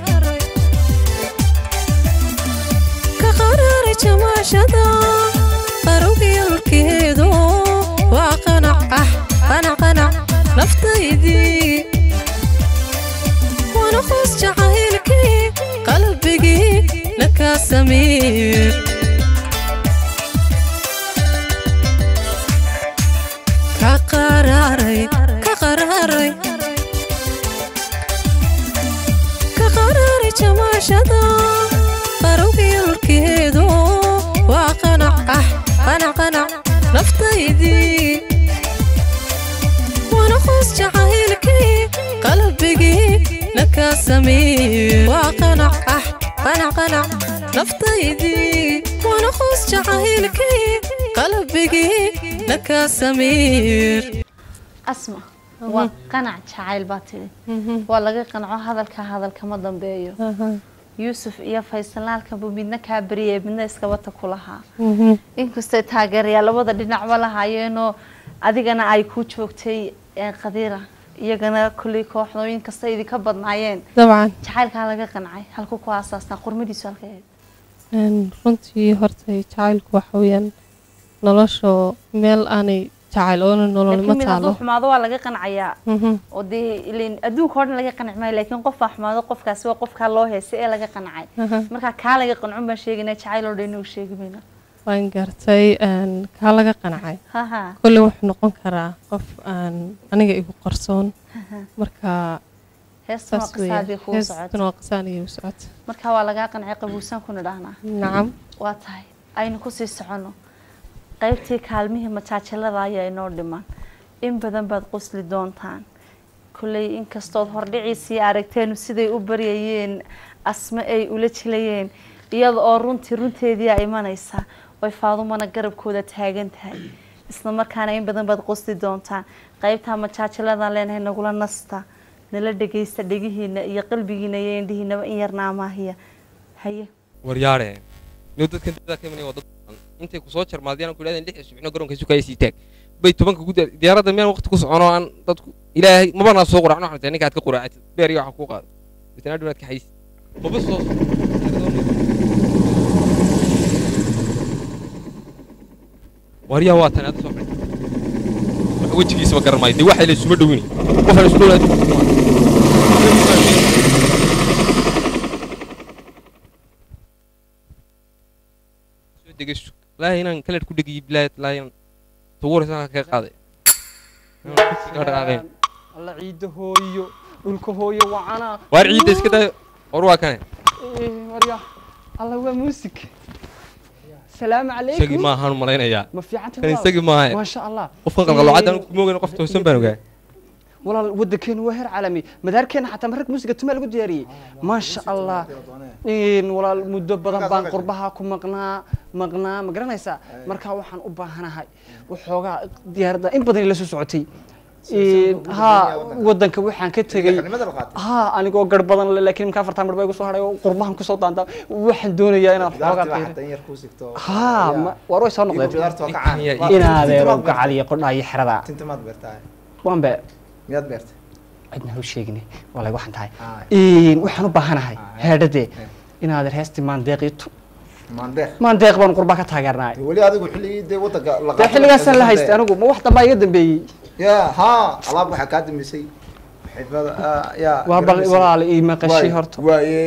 ka qaraaray jamaashada qarowgiyalkeedu waa qanac ah qanac qanac naftaydii waana qoos jacaylkii qalbigii nakaa samiir ka qaraaray ka qaraaray ka qaraaray jamaashada qarowgiyalkeedu waa qanac ah qanac qanac naftaydii waana qoos jacaylkii qalbigii nakaa samiir waa qanac ah qanac qanac naftaydii waana qoos jacaylkii qalbigii nakaa samiir asma waa qanac jacayl baa tidhi waa laga qanco hadalka hadalkama dambeeyo yuusuf iyo faysalaalkanbu midna kaa bariyay midna iskabata ku lahaa inkastay taageerayaa labada dhinacba lahaayeenoo adigana ay ku joogtay ee qadiira iyagana kolley kooxdooyin kasta idinka badnaayeen dabcan jacaylkaa laga qancay halku ku aasaasnaa qormadiisu halka ahayd Een, runtii horta jacaylku waxa weeyaan nolosha meel aanay jacayl oona nolol laakiin ma mid taalo hadduu xumaado waa laga qancayaa Mhm. oo dee ileen adduunka oo dhan laga qanci maayo laakiin qof baa xumaado qofkaasi waa qofkaa loo heesay ee laga qancay Aha. marka kaa laga qancun baan sheegaynaa jacayl oo dhan inuu sheegi mayno waan gartay een, kaa laga qancay haha kolley wuxuu noqon karaa qof aan aniga igu qarsoon Aha. marka heestan waa saas weeye. qisaadii kuu Heestan socota waa qisaan iyo socota marka waa lagaa qancay qabuusaan kuna dhahnaa nacam waa tahay aynu kusii soconno qaybtii kaalmihii majaajilada ayaa inoo dhiman in badan baad qosli doontaan kolley inkastood hordhiciisii aragteenu siday u baryayeen asme ay ula jilayeen iyada oo runtii runteediia imanaysa oy faadumana garabkooda taagan tahay isla markaana in badan baad qosli doontaan qaybtaa majaajiladaan leenahay nagula nasta nala dhegaysta dhegihiina iyo qalbigiina iyo indhihiinaba in yarna amaahiya haye waryaare niw dadkan dada ka imanaya waa dad badan intay ku soo jarmaadiyaan ku idhahdeen lix subxino garoonka sukaya sii taag bay tobanka guda diyaaradda meel waqti ku socono aan dadku ilaahay mabanaa soo quracno waxaan tahay ninka aad ka quraacatid beer iyo waxa kuu qaado bitana dhunaad ka xayis maba soo waryaa waa tani aad soo fadhi wax wejigiisaba garan maayo dee waxay la isuma dhowini qofaan isku dhowlaad soo degeso laa inaan kalar ku dhegiyo bilaayad laa inaan tawuraysa kaga qaaday alla ciidda hooyo dhulka hooyo wacana waar ciidda iska dayo war waa kane warya alla waa muusig salaamu isagii calaykum maahaan malaynayaa ma fiican kan isagii maaha maasha allah qofkan qalqaloocadan kuma ogeyn qof toosan baan ogaa walaal waddankeenu waa heer caalami madaarkeena xataa marag muusiga tumaa lagu diyaariyey maasha allah Een, walaal muddo badan baan qurbaha ku maqnaa maqnaa ma garanaysaa markaa waxaan u baahanahay waxoogaa diyaaradda in badan la soo socotay Een, haa waddanka waxaan ka tegey haa anigoo gar badan le laakiin imka afartan mar baa igu soo hadhay oo qurbahan kusoo daantaa waxaan doonayaa inaan waxoogaa qiiro haa ma- waar way soo noqdeen inaadeero gacal iyo qodhaa iyo xerada waan be miyaad beertay cidna hau sheegine walay waxaan tahay Een, waxaan u baahanahay heedhadee inaadeer heestii maandeeq iyo tu maandeeq maandeeq baan qurbaa ka taageernahay weli adigu xilligii dee waddanka la dee xilligaasaan la haystay anigu ma wax dambaa iga dambeeyey ya haa alaab waxaa kaa dambeysay xidmada ah, yaa waa bal garanaysa. walaal ii maqashay Waay- horta waaye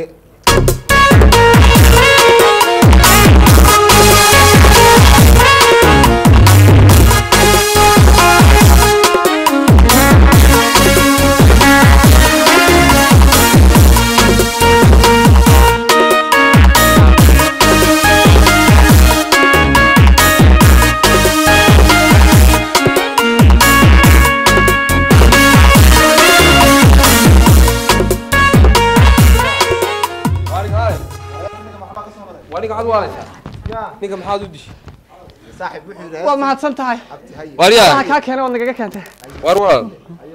waa ninka cad waalaysaa ninka maxaad u dishay saaxib wuxuu yidhi waa mahadsan tahay Waaryaa. Waxa kaa keenay waad nagaga keentay waar walaal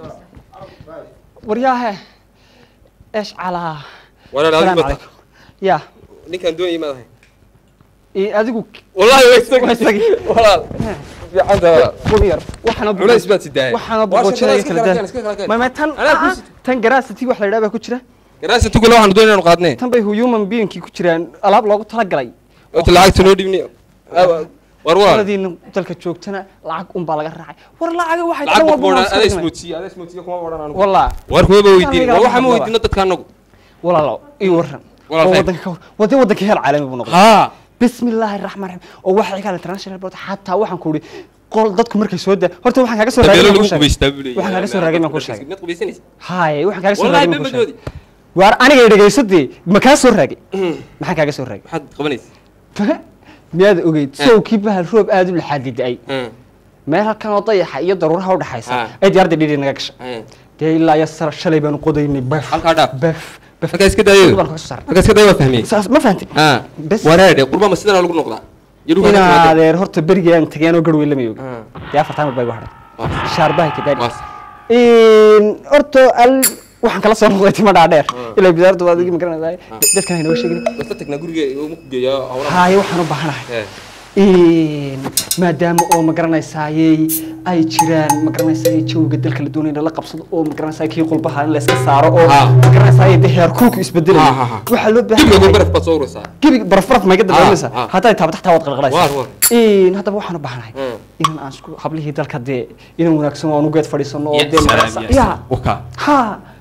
waryaahe eesh calaa walaal Salaam adigu calaykum. ya ninkaan doonayay maad ahay ii adigu wallahi waa isagi waa isagi walaal fiican tahay walaal qul yar waxaana culays baad sidaayay waxaana boqojinaya kala daa ma ma tan Anaa ku ah, tan garaasati wax la yidhaha baa ku jira garaasa tugula waxaan doonay inaanu qaadnay tan bay human beingkii ku jiraan alaab loogu talagalay ota lacagta noo dhibni war walaal qoladiina dalka joogtana lacag un baa laga raacay war lacaga waxay lacag dhan walba boodhan waa ada soo ismoodsiiya ada ismoodsiya kuma boodhan anigu wallah war kuma ba weydiin Aniga war waxaa ma waxba. weydiino dadka anagu walaalo ii waran Walaal oo khayr. wadanka ka wada wadanka heer caalami buu noqday haa bismi illaahi raxmaan raxiim oo waxa iga international board xataa waxaan ku idhi qol dadku markay soo daa horta waxaan kaaga soo raagay dabeelo baan lagu kuu sheegay. qubaystaa buu leeyahay waxaan kaaga soo raagay baan kuu sheegay mid qubaysanaysa haye waxaan kaaga soo wallahi raagay baan kuu bamadoodi sheegay waar aniga i dhegayso dee ma kaa soo raagay maxaan kaaga soo raagay maxaad qabanaysa miyaad ogeyd sowkii bahal roob aad u laxaadi da-ay meel halkan oo dayaxa iyo daruuraha udhexaysa ay diyaaradda dhidhi naga gashay dee ilaa iyo sar shalay baanu qodaynay bef halkaa dhaaf bef bef halkaa iska daayo baan kaga soo saaray halkaa iska daayo waa fahmiyey saas ma fahantay haa bes waraadhe qurbama sidana lagu noqdaa yadhu kaa inaa timaadeen adeer horta berigii aan tagay anoo garweyn lama ogi dee afartaan mar baa igu hadhay shaarbahay ka daadhi horta al waxaan kala soo noqday tima dhaadheer ilaa bidaartu waad igi magaranaysaa dadkan haynoo sheegin wasta tagnaa guriga uma ku geeya hawlaha haaye waxaan u baahanahay maadaama oo magaranaysaayey ay jiraan magaranaysaay jawga dalka la doonaya in la qabsado oo magaranaysaay kii qulbaha in la iska saaro oo magaranaysaay dee heerkulku isbedelaya waxaa loo baahan gebiga yahay baraf baad soo uraysaa gebiga baraf baraf mayga dambeynaysa Ah, ah. hadday taabto xataa waad Waar, waar. qalqalaysaa haddaba waxaan u baahanahay inan aan isku hablihii dalka dee inan wanaagsan oo aan u geed fadhiisano oo dee magaranaysaa ya waka ha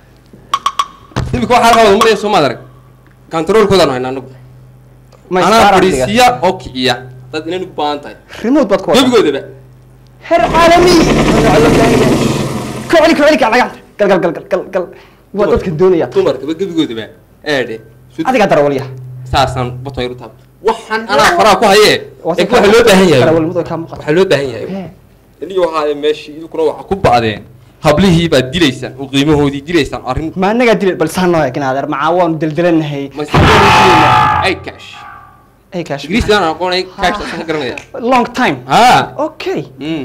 imika waxaa qabada maraya soomaad arag kantaroolkoodaan hayna anagu Ma anaa istaara fadhiisiya oo kiciya dad inay u baahan tahay remote baad ku wada gebigoodaba heer caalami kocli kocli kac lagacanta gal gal gal gal gal waa dadkan doonaya dumarkaba gebigoodaba eedhe adigaa darawalya saasaan batoyru taab waxaan anaa faraha ku hayee ee waxaa loo baahan yahay darawalnimadu kaa muuqata waxaa loo baahan yahay iniyo waxaa meeshii idukuna waxaa ku bacdeen hablihii baad dilaysaan oo qiimahoodii dilaysaan arrin ma anagaa dilay bal saan noo eegin adeer macaa waanu deldelanahay ay cash ay kaash ingiriisi aan aqoonay cash asaan garanaya long time haa okay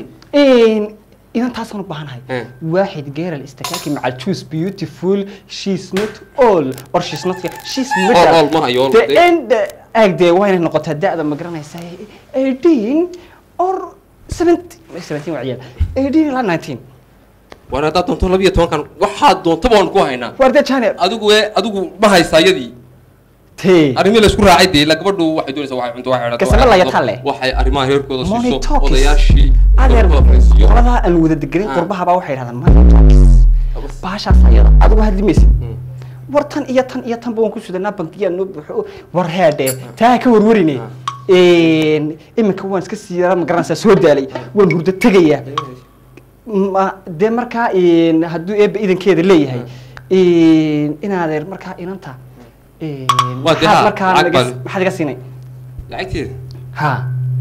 idan taasaan u baahanahay waaxid geeral istakaaki maca choose beautiful she's not all or she's not she's All, all, ma hayo, all, the dee. end aag dee waa inay noqotaa da-da ma garanaysaa eighteen or seventeen seventeen waa ciyaal eighteen ilaa nineteen waan haddaad doonto labiyo tobankan waxaad doonto baan ku haynaa waarde janer adigu ee adigu ma haysaa iyadii tee arrimii la isku raacay dee la gabadhu waxay doonaysaa waxay cunto waxay xidhato, Kasama waxay laga cunto, talle. waxay arrimaha reerkooda Money siiso talks. odayaashii adeer dalkooda fariisiyo qoladaa aan wada degenin Ah. qurbaha baa waxay yidhahdaan money talks baashaas ayada adigu hadli maysid war tan iyo tan iyo tanba waan ku sudanaa bankiyaa noo buuxo war heedhe taa ka warwarine iminka waan iska sii yaraa ma garanaysaa soo daalay waan hurdo tegayaa ma dee markaa hadduu eebba idankeeda leeyahay inaadeer markaa inanta Waa dee maxaad haa, markaa lacag naga- baan- maxaad iga siinay lacagteeda ha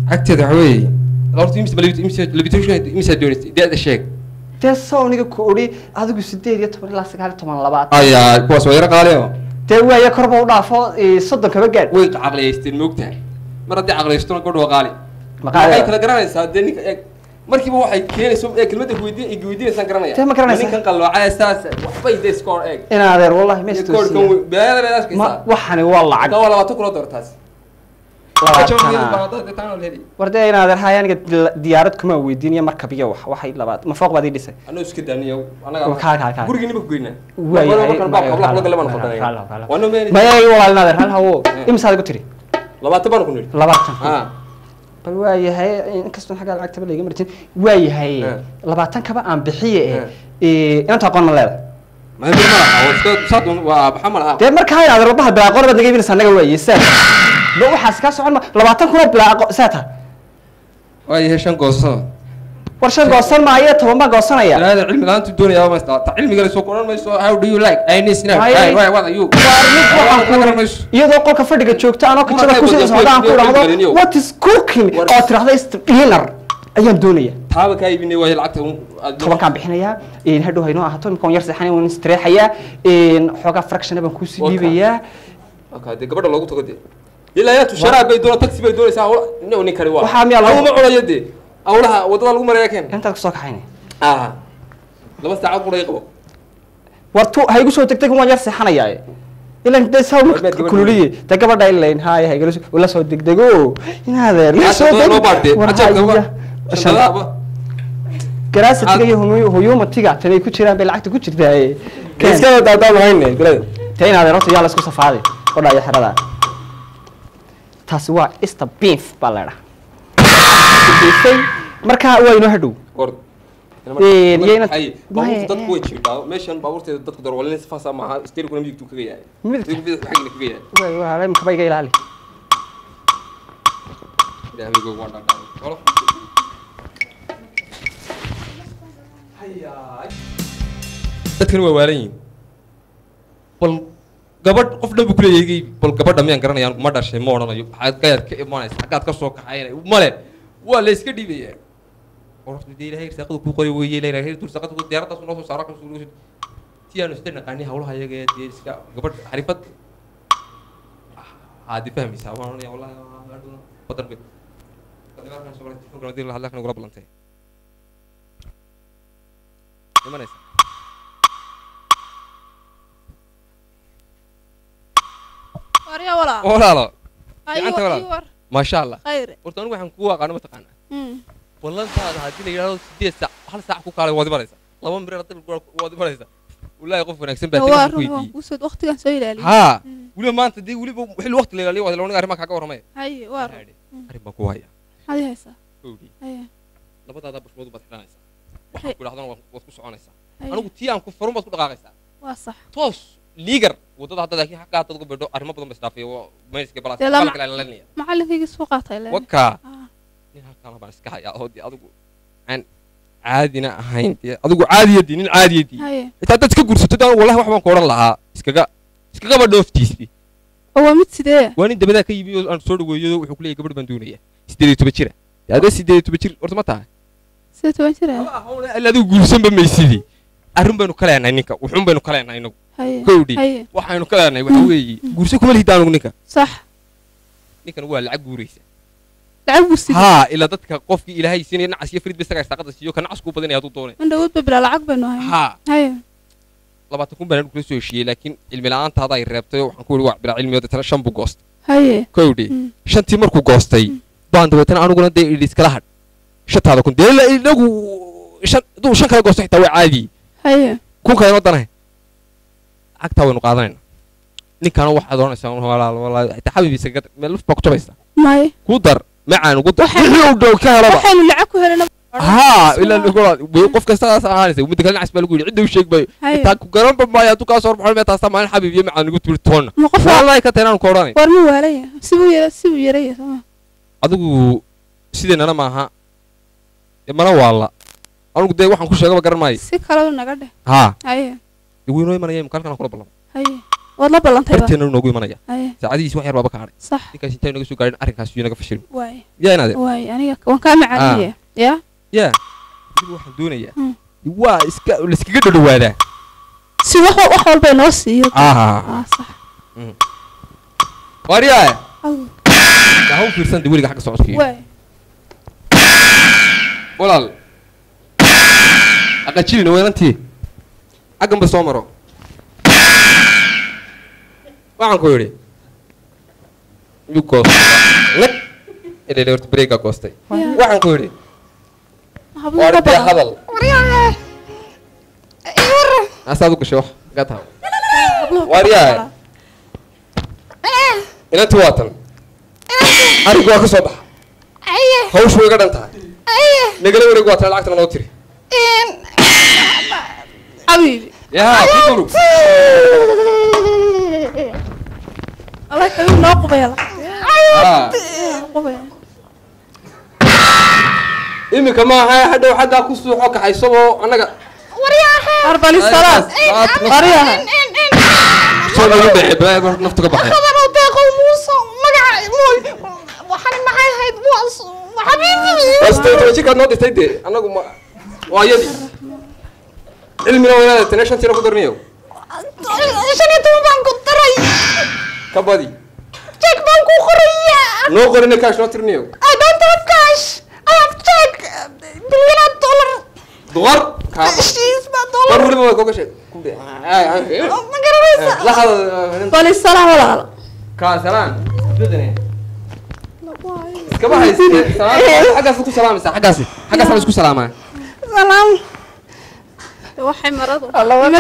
cagteeda waxa weeye horta imisa imisa levitation imisa doonaysa da-da sheeg dee sawniga ku odhi adigu sideed iyo toban ilaa sagaal iyo toban labaad ayaa kuwaas waa yaro qaale oo dee waaya korba u dhaafo eh, soddon kaba gaadh way caqliyaysteen moogtahay mar haddii caqliyaystona gabadha waa qaali Maqaali- waxay kala garanaysaa dee ninka eeg markiiba waxay keenayso ee kelmadda kuweydiin ay weydiinaysaan garanaya Tee ma garanaysaa? ninkan qalloocaya saas waxbay dee iskoor eeg in adeer wallahi ma iskoorkan wey beelada beelada arkaysaa waxani waa lacag taa waa labaatan kuna doortaas war dee in adeer haya aniga dil- diyaarad kuma weydiinaya markab iyo wax waxay labaad ma fooq baad ii dhisay anoo iska daaniyo Kaa- kaa- kaa. gurigii nima ku geynaa waayahay maya walaal in adeer hal hawo imisaad igu tiri labaatan baan ku nidhi labaatan Ah. bal waayahay inkastoo xaggaa lacagtaba layga marjin waayahay labaatan kaba aan bixiye eh inanta aqoon ma leedahay dee markaa in adeer wabaha bilaa aqoon baad naga iibinaysaa annaga waaye saa ba waxaas kaa socon ma labaatan kuna bilaa aqoon saa taha waayahay shan gooso war shan goosan maayo toban baan goosanaya ilaahda cilmi la-aantu doonaya ma ta cilmiga la soo koran mayso how do you like I need now Waaye- Hey, why, what are you Waar mid waxaan ku Waxaan iri- garanayso. iyadoo qolka fadhiga joogta anoo Kuma kitchada qayb kusii waddo, socdaan ku qayb dhahdo geliniyow. what is cooking oo tirahda is dinner ayaan doonaya taaba kaa iibinay waayo lacagta un- aad- tobankaan bixinayaa in hadhow haynoo ahaato imika yar seexanay waan istreexayaa in xoogaa fractiona baan kuusii Waa kaa. dhiibayaa Okay, dee gabadha loogu tago dee ilaa yaa tusharaab bay doona taxi bay doonaysaa hawla nin nin kale waa Waxaa miyaa lagu- ma cunayo dee hawlaha wadada lagu maraya keen intaad kusoo kaxaynay ah laba saacad quray qabo war tu ha igu soo degdeg waan yar seexanayaa ilan dee saa gabadha- kululiye dee gabadha ilayn haaya haygala soo la soo degdego inaadeer la soo Aad loo baadhee, war ajaabka haya ba- shaqadaaba. garaasatiga iyo humu- huyumatiga tanay ku jiraan bay lacagta ku jirtaa iska daadaan lahayne bilada tee inaadeer horta yaa la isku safaaday odha iyo xerada taasi waa easter beef baa la dhaha markaa waa inoo hadhow war Een, yayna- Ay, Maya, baabuurta dadku way jirdhaa meeshan baabuurteeda dadku darwalin sifaasa maaha steerikuna midigtu kaga yahay Midigta? Midigta xagna kaga yahay Waay, waa imika ba iga ilaali ilaahaygo waa dhadhaa walo dadkani waa waalan yihiin bal gabadh qof dhan buu kuleeyahay bal gabadha miyaan garanayaan ma dhashay ma odhanayo maxaad gayaad ka imanaysa xaggaad ka soo kaxaynay male waa la iska dhiibaya qorofta dee ilaahay irsaaqada kuu qoray weeye ilaahay irsaaqada kuu diyaaraddaas noo soo saaro kan soo si aanu isla naqaani hawlaha iyaga ee dee iska gabadh xarifad haadi fahmaysaa waan oranaya wallahi aduna badan bay dagaalkan soo galay telefoonka hadii la hadlaa kan ugula balantay imanaysa warya walaa walaalo Ayo, gacanta ii walaal war. maasha allah khayre horta anigu waxaan kugu aqaano mataqaanaa Mm. ballantaada haddii la yidhahdo sideed saac hal saac ku kaalay waad imanaysaa laba mirir hadii waad imanaysaa wallaahi qof wanaagsan baa waa telefoon ku run waan weydiiyey kuusoo waqtigan soo ilaaliya haa weliba maanta dee weliba xilli waqti la ilaaliyo waa loniga arrimaa kaaga warramaya haye waa run arrin baa ku haya maxaad ii haysaa Kowdii. haye labadaada bushmood baad xidhanaysaa waxaan ku idhahdana waad waad ku soconaysaa Haye. anigu tii aan ku farun baad ku dhaqaaqaysaa waa sax toos liigar wadada hadda laakiin xaggaa haddaad uga bedho arrimo badan ba isdhaafiyo mayska balaas Dee lama- qalka ilaalinaya macalinkaygii soo qaatay le wakaa nin halkaana baan iska hayaa oo dee adigu aan caadina ahayn dee adigu caadiyadii nin caadiyadii haye xitaa dad iska guursato daan wallahi wax baan ku odhan lahaa iskaga iskagaba dhooftiisii oo waa mid sidee waa nin dabadaa ka yimi oo aan soo dhaweeyo wuxuu ku leeyahay gabadh baan doonaya sideed iyo toban jira dee adee sideed iyo toban jir horta ma tahay sidee toban jir ila adigu guursanba maysidii arrin baynu ka leenahay ninka wuxuun baynu ka leenahay inagu haye kowdhi haye waxaynu ka leenahay waxa weeye guurso kuma lihida anugu ninka sax ninkan waa lacag guuraysa lacag buu sidee haa ilaa dadka qofkii ilaahay siinaya nacas iyo frid ba isagaa istaaqada siiyo ka nacas kuu badanaya hadduu doonay man dhawoodba bilaa lacag baynu ahay haa haye labaatan kun baan kula soo heshiiyey laakiin cilmi la'aantaada ay reebtay oo waxaan ku yidhi waa bilaa cilmi oo deetana shan buu goostay haye kowdhi shantii markuu goostay baan dabeetana aniguna dee idhi iskala hadh shantaada kun dee la- inagu shan hadduu shan kala goosto xitaa waa caadi haye kun kale inoo danahay cagtaa waynu qaadanayna ninkaana waxaad oranaysaa walaal walaal xitaa xabibiisa gad meel luf baa ku jabaysaa maye ku dar macaan ugu dar wixii uu dhow ka helaba waxaynu lacag ku helana haa ilaa lagu qof kasta saas ahaanaysa midda kale nacas baa lagu yidhi cidda u sheeg bayo Haye. intaa ku garanba maayo hadduu kaa soo horbaxo mee taasta maalin xabib iyo macaan ugu tiri toonna ma qof wallahi ka taynaan ku odhanay war ma waalaya sibuu yara sibuu yaraya sooma adigu sideennana maaha dee mana waalla anigu dee waxaan ku sheegaba garan maayo si kaleba naga dheh haa haye dee weynoo imanaya imka halkan aan kula ballamo haye waad la ballantayba darteena noogu imanaya Aye. saacadihiis wax yar baaba ka hadhay sax ninkaas intaan naga soo gaadhin arrinkaas yuu naga fashilmi waay yaa inaade waay aniga waan kaa macalinaya ya yaa dib waxaan doonayaa waa iska laiskaga dhadhawaadaa si wax wax walba inoo siiyo Ah. Ah, sax waaryaaya ha u fiirsan de weliga xagga socodkiiyo waay walaal aqajilina weelantii xaggan ba soo maro waxaan ku yidhi miyuu goostay nag ilaa horta bareegaa goostay waxaan ku yidhi waar dee hadal asaad u gashay wax gaa taha waaryaaya inantii waa tan arrinki waa ka soo baxa hawshu way iga dhan tahay nagala wareeg waa tan lacagtana noo tiri xabiibi yaa ku durug allah xabiib noo qubaya Ah. qubaya iminka maaha hadhow xaggaa ku suuxo kaxaysaboo annaga arbali salaad qaryaha soo nagu dhece balaa mar naftu ka baxay waastay toban jirkaad noo dhistay dee annagu ma waa yadii cilmina waynaada tane shantiina ku darniyo ka badi noo qorina kaash noo tirniyo duqar kaa war weliba way koga sheeg ku dhe la hadal bali salaam walaal kaa salaan bedene iskaba hayste xaggaas ku salaamaysaa xaggaasi xaggaas la isku salaamaa salaam waxay maradu ma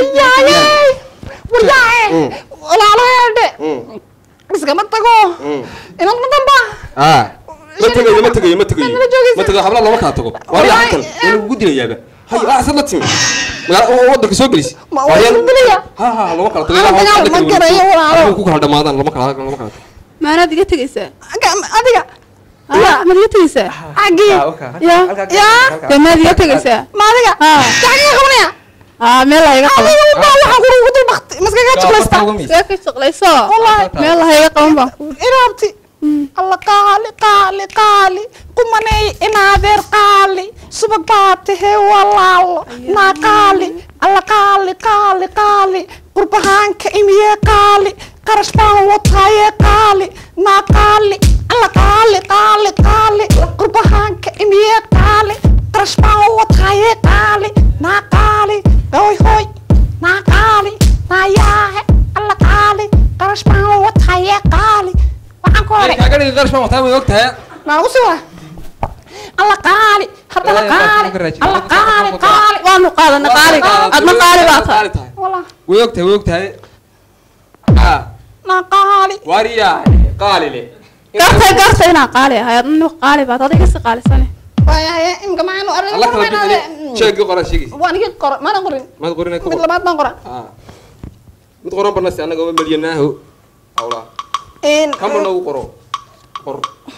iskama tago inad ma damba ah ma tegayo ma tegayo ma tegayo ma tegayo habla lama kala tago waa yaa halkan inuu ugu dilayaaba hay ah asad la timi magaala wadanka soo gelisi Ma waa isku dilaya? ha ha lama kala tago Ah, dagaal ma garayo, walaalo. ku kala dhamaadaan lama kala lama kala tago maanaad iga tegaysaa adiga maad iga tegaysaa agi ya ya dee maad iga tegaysaa ma adiga jacaga qabanaya aa meel ha iga qaban adiga wadaa waxaan kuru ugu dul bakti maskaga jaqlaysta iska ka shaqlayso Wallahi. meel ha iga qaban baan ku inaabti alla qaali qaali qaali qumaney inaadeer qaali subag baa tahee walaalo naa qaali alla qaali qaali qaali qurbahaanka imiyee qaali qarash baan wataaye qaali naa qaali alla qaali qaali qaali qurbahaanka imiyee qaali qarash baan wataaye qaali naa qaali hoy hoy naa qaali naa yaahe alla qaali qarash baan wataaye qaali waxaan ku horay kaaga dhigi qarash baan wataa way og tahay maagu si waa alla qaali haddana Ee, qaali qofka raajin, alla qofka qaali qofka qaali waanu qaadana qaaliga adna qaali baa tahay wallah way og tahay way og tahay ah naa qaali wariya qaali le gartay gartay inaan qaali ahay adna qaali baad adiga si qaalisane waayahay imka maxaynu arrin alla kala bixini sheegi qoran sheegaysa waan iga qora maana qorin maad qorinay ku mid qor labaad baan qora ah mid qoran barnasi annaga waa milyanaaho hawlaa in kama nagu qoro qor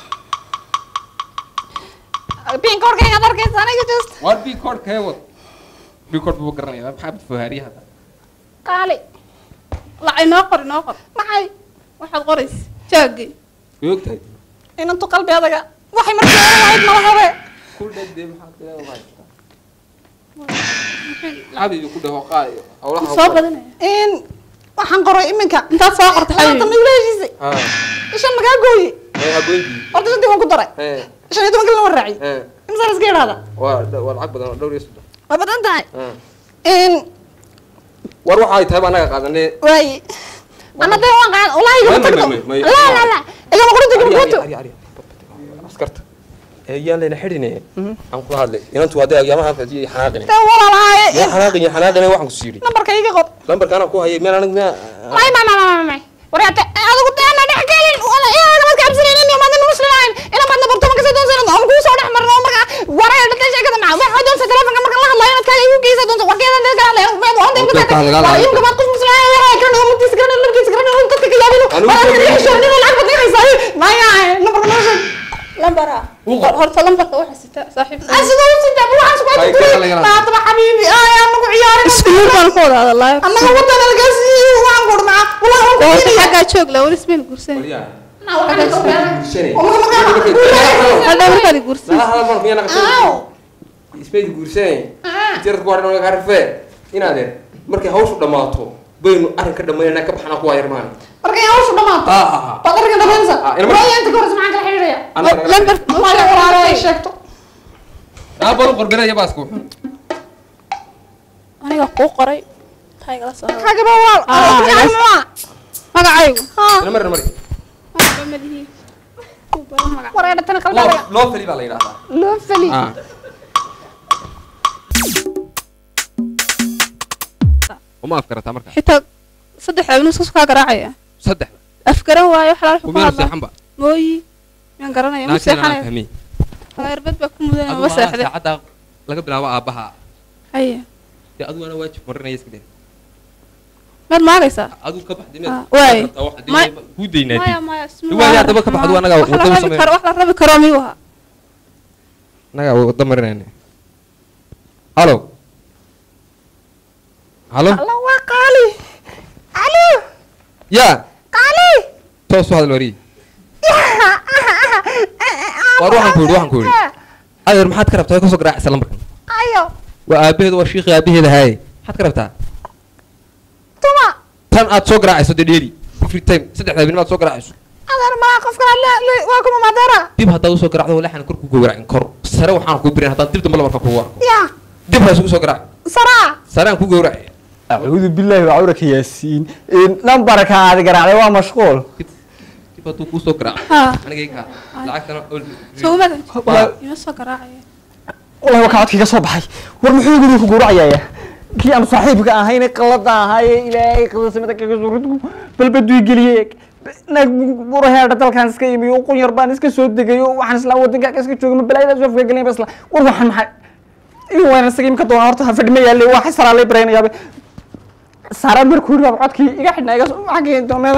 pink korkayga ad arkaysa aniga just war bi kood kee wad bi kood buu garanaya maxaa bad fohaariya hadda qaali lacay noo qor noo qor maxay waxaad qoraysa jaagii way og tahay inantu qalbi adaga waxay markii hore lahayd mala hore ku dhadee maxaa tiraa xabibi ku dhaho qaali hawlaha soo badanaya in waxaan qoray iminka intaad soo qorta maanta xabiibi ma igula heshiisay ah ishan magaa gooye ee habeenkii horta shantii waan ku daray ee shan iyo toban kalina waan raaciyay ee imisa la iska yidhahda waa waa lacag badan oo dhowr iyo soddon waa badan tahay ah in war waxa ay tahay baa annaga qaadanee waaye ana dee waan qaan walahi igama May- may- tagto may- may- la la la igama qorinta igama Ari, qorinta ari, ari, ari. askarta ee yaan layna xidhine aan kula hadlay inantu hadday agyaamaha fadiyay xanaaqine dee walaalaaye yaa xanaaqine xanaaqine waxaan ku siiri nambarka iga qor lambarka anaa ku hayay meel anigu meel may may may may may waryaate adigu deena dhex gelin wala inaana madka cabsanayn in maadin muslim ahayn ina maadna bartoma kasii doonsan aan kuu soo dhex marno marka waraya dhintay sheekada maca waxa doonsa telefonka marka la hadlayo inaad kaaga igu geysa doonsa warkeeda dee kala hadlayo meed waan dee Warkeeda kala hadlayo. waa imka maad qof muslim ahayn waraa kan oo mugtiisa kan labkiisa kan oo dadka ka yaabino Anigu waa soo ka geliyo. xishoo nin lacag badan haysaa maya nambarka noo sheeg lambara horta lambarka waxa sita saaxiibka asiga u sida waxaan isku Hay, haysta kala laga maataba xabiibi ay anagu ciyaarin isku mid baan ku wada hadalaa annaga wadana lagaa siiyey waxaan ku dhmaa xaggaa joog la weli ismayna guursan hadda markaad guursan ismayd guursanay jarad ku hadhan ka rafee inaadeen markay hawshu dhammaato baynu arrin ka dhammaynanaa ka baxnaa kuwaa yarmaan markay hawshu dhammaato baad arrinka dhammaynaysa waayo inta ka horeysa maxaan kala xidhiidhaya lambar maya walaalo ay sheegto aabalu qorbenaya baasku aniga kuu qoray taygala soo xagaba waal magacaygu ina marna mari wareedha tana loo kalbadaya loo feli baa la yidhahdaa loo feli Ah. uma afkarataa marka xitaa saddex abnu isku kaa garaacaya saddex afgaran waayo wax laala kumeel seexanba mooyi miyaan garanaya ma laakiin anaa seexanaya fahmay erbad baa ku mudan adigu ma maaa seexday saacadda laga bilaabo aabbaha haye dee adigu ana waajib marinaya iska dee maad maagaysaa adigu ka baxday Ah, waay. Ma- kuu daynaadi maya maya waayo haddaba ka baxdu anagaa wax la wadda u rabi karo sameyn wax la rabi karo miyuu ahaa anagaa wadda marinayna halo halo alla waa qaali alo yaa qaali toos u hadal wariye war waxaan ku yidhi waxaan ku yidhi adeer maxaad ka rabtaa kasoo garaacaysa lambarkan ayo waa aabaheeda waa shiiqii aabaheeda haaye maxaad ka rabtaa tuma tan aad soo garaacayso dee dheeri every time saddexda habeen aad soo garaacayso adeer maa qofkan waa kuma madeera dib haddaad usoo garacdo walaxan kor ku gowracin kor sare waxaan kuu birin haddaan dib dambe lamarka kugu arko ya dib ha isugu soo garaac saraa sare aan ku gowracay acuudu billaahi wacawraka yaasiin nambarka aad garaacday waa mashquul dib hadduu kuu soo garaaco Ha. anigay kaa lacagtana sowmadan Waa- ima soo garaacaya wallahi waa kaadkii ka soo baxay war muxuu guriga ku gowracayaya kii aan saaxiibka ahayne qalada ahaaye ilaahay qadasamada kaga soo ridgu balbaduu geliyey nag buraheedha dalkaan iska imiyo qun yar baan iska soo degayo waxaan isla wadanka iska joogay ma balaayada soo afgagelin basla war waxaan maxay in waan isaga imka doonaa horta ha fadhima yaallay waa xisraa lay baraynayaaba saara markuu yidhi codkii iga xidhnaa iga soo xaggii doomeeda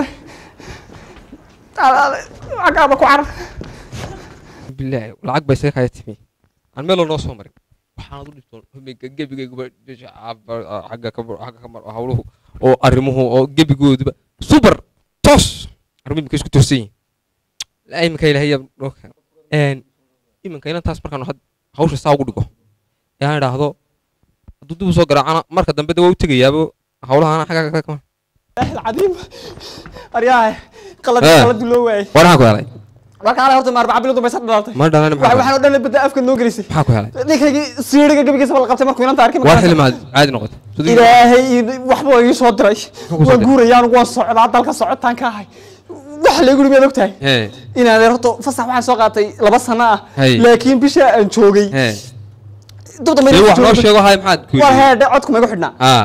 xaggaaba ku carar bilaahi lacag bay isaga kaya timi aan meel noo soo marin waxaanad u dhibtoon hubinka gebigayguba bisha caaba- xagga ka xagga ka mar hawluhu oo arrimuhu oo gebigooduba super toos arrimuhu imika isku toosan yihiin laa iminka ilaahay noo keeno een iminka inantaas markaan had hawsha saa ugu dhigo ee aan idhaahdo hadduu dib u soo garaacana marka dambe de waa u tegayaaba hawlahaana xagga ka kama العظيم أرياه قلد آه. قلد لو واي war maxaa ku helay marka ala horta maar bacbil dumay sad dhalatay ma dhalan waxa maxaa waxaan oo dhan bada afka noo gelisay maxaa ku helay ninkaygi siiriga gabigiisa bal qabtay markuu inanta arkay war xilli maad caadi noqotay Sidii- ilaahay waxba ii soo diray Muxuu ku soo waan diray? guurayaan waan socdaa dalka socotaan ka ahay waxa la yiri meed ogtahay hee inaad horta fasax waxaan soo qaatay laba sano ah Hay. laakiin bisha aan joogay hee dubda dee wax noo sheego hay maxaad ku war yidhi heedhe codku ma igu xidhnaa haa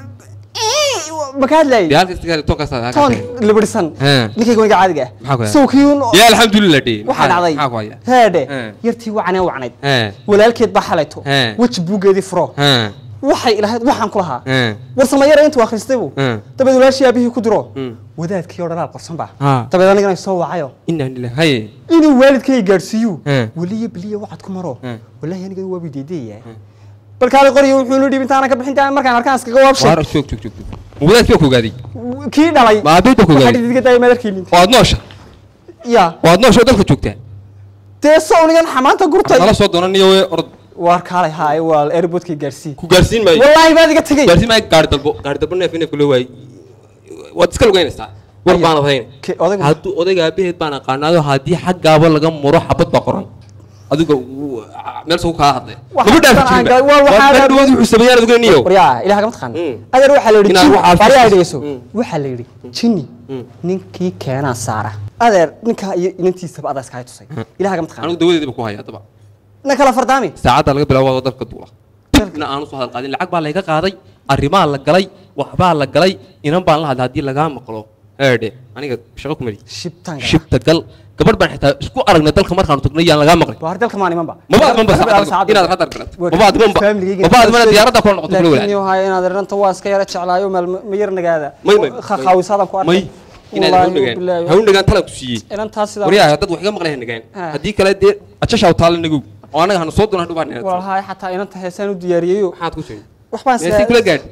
ma ka hadlayay dee halka istigaali toonkaas aad toon libirsan hee ninkayga wayga caadiga ah maxaa ku helay sawkiyuun yaa alxamdulilah dhee waxaa dhacday maxaa ku haya heedhe Hee. yartii wacnee wacnayd hee walaalkeed baa xalayto Hee. weji buugeedii furo hee waxay ilahayd waxaan ku lahaa hee war samayara intuu akhristay buu hee dabeed walaashii aabihii ku diro Hmm. wadaadkii oo dhalaal qorsan baa haa dabeed anigana soo wacayo inaa lilah haye inuu waalidkay gaadhsiiyo Hee. weliya biliya wacad ku maro Hee. wallaahi aniga waa bideedaya bal kaali qoriyo wuxuu nu dhiib intaana ka bixin taa markaan arkaan iskaga waabshay waar joog joog joog joog ma wadaadkii baa ku ogaaday kii dhalay ma aabeed baa ku waxaa ogaaday dhididka daaya madarkiinin oo aad noosha ya oo aad noosha oo dalka joogtaa dee sawnigan xamaanta gurtay nala soo doonaniyo wee orod waar kaalay haay waa airportkii gaarsii ku gaarsiin maayo wallaahi baad iga tegey gaarsiin maayo gaari dalbo gaari dalbo neef neefka loo waayey waad iska lugeynaysaa war baanad hayn Ke- odaygu hadduu odayga aabaheed baan aqaanaado haddii xaggaaba laga muro xabad baa qoran adiga wuu- meel sugu kaa hadlay Waxa maba dhaafi aan jirinba gaa- waa- waxaa- waa dhawaad wuxuu sameeyaan adiga niyo waryaa ilaah kama taqaan Mm. adeer waxaa la yidhi Inaad jin waxaad waryaa fiirsato. dhegeyso Mm. waxaa la yidhi jinni Mm. ninkii keenaa saara adeer ninkaa iyo inantiisaba adaa iskaga tusay ilaah kama taqaan anigu dawadeediba ku haya haddaba na kala fardaami saacadda laga bilaabo waa dalka duula dibna aanu soo hadal qaadin lacag baa layga qaaday arrimaa la galay waxbaa la galay inan baan la hadlay haddii lagaa maqlo eedhe aniga shaqo ku mari shibtaan shibta gal gabadh baan xitaa isku aragnay dalka markaanu tagnay yaan lagaa maqlin waa dalka maan imanba maba admanba saacadda inaad hadal galat maba admanba maba admana diyaaradda kula noqoto kula laakiin walaal iyo haya inaad ranta waa iska yara jeclaayo meel ma yar nagaada may may khaawisadan ku arkay may inaad Wallaahi, haw nagaan bilaahi. haw nagaan talan ku siiyey inantaas sidaa waryaha dad wax iga maqlay ha nagaan Ah. haddii kale dee ajashaa taala nagu oo anaga hanu soo doona hadhow baan walahay xataa inanta heesaan u diyaariyeyo maxaad ku sheegay waxbaan meesii kula gaadh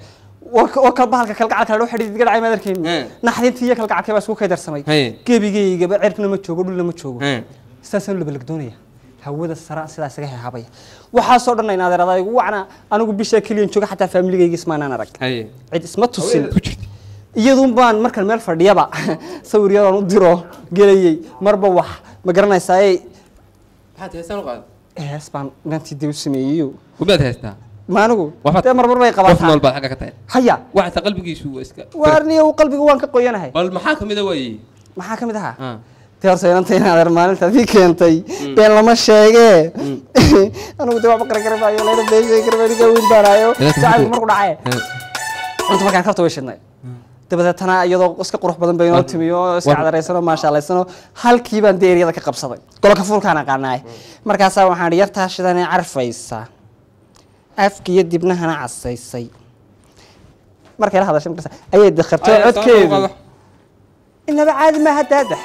waa ka bahalka kalgacalka ladho xidhiid iga dhacay madarkeen naxdintii iyo kalgacalkii baa isku kaydarsamay gebigeygaba cirkna ma joogo dhulna ma joogo sidaasaan labalagdoonaya hawada sara sidaas iga hehabaya waxaasoo dhan in adeerada igu wacna anigu bishaa keliyan jooga xataa faamiligayga ismaanaan arag cid isma tusin iyadun baan markan meel fadhiyaba sawir yadaan u diro gelayay marba wax ma garanaysaa maxaad heestaan u qaad hees baan inantii dee u sameeyeyo umaad heestaa ma anigu dee marmar bay qof nool baad qabataa xagga ka tahay haya waxaata qalbigiisu waa iska waarniyo qalbiga waan ka qoyanahay bal maxaa kamid a waaye maxaa ka mid ahaa dee horta inanta in adeer maalinta adii keentay been lama sheegee anigu dee waxba qaragarabayo layna been sheegi karabaniga wiil baanayo jacaylku marku dhacaye runta markaan karta way shidnay dabadeetana iyadoo iska qurux badan bay inoo timi oo iska cadaraysanoo maashaalaysanoo halkii baan dee eryada ka qabsaday golka fuulkaan aqaanaay markaasaa waxaan idhi yartaa shidanee carfaysa afkiiyo dibnahana casaysay markay la hadashay markaas ayay dakhartay codkeedu inaba caadi maaha daadax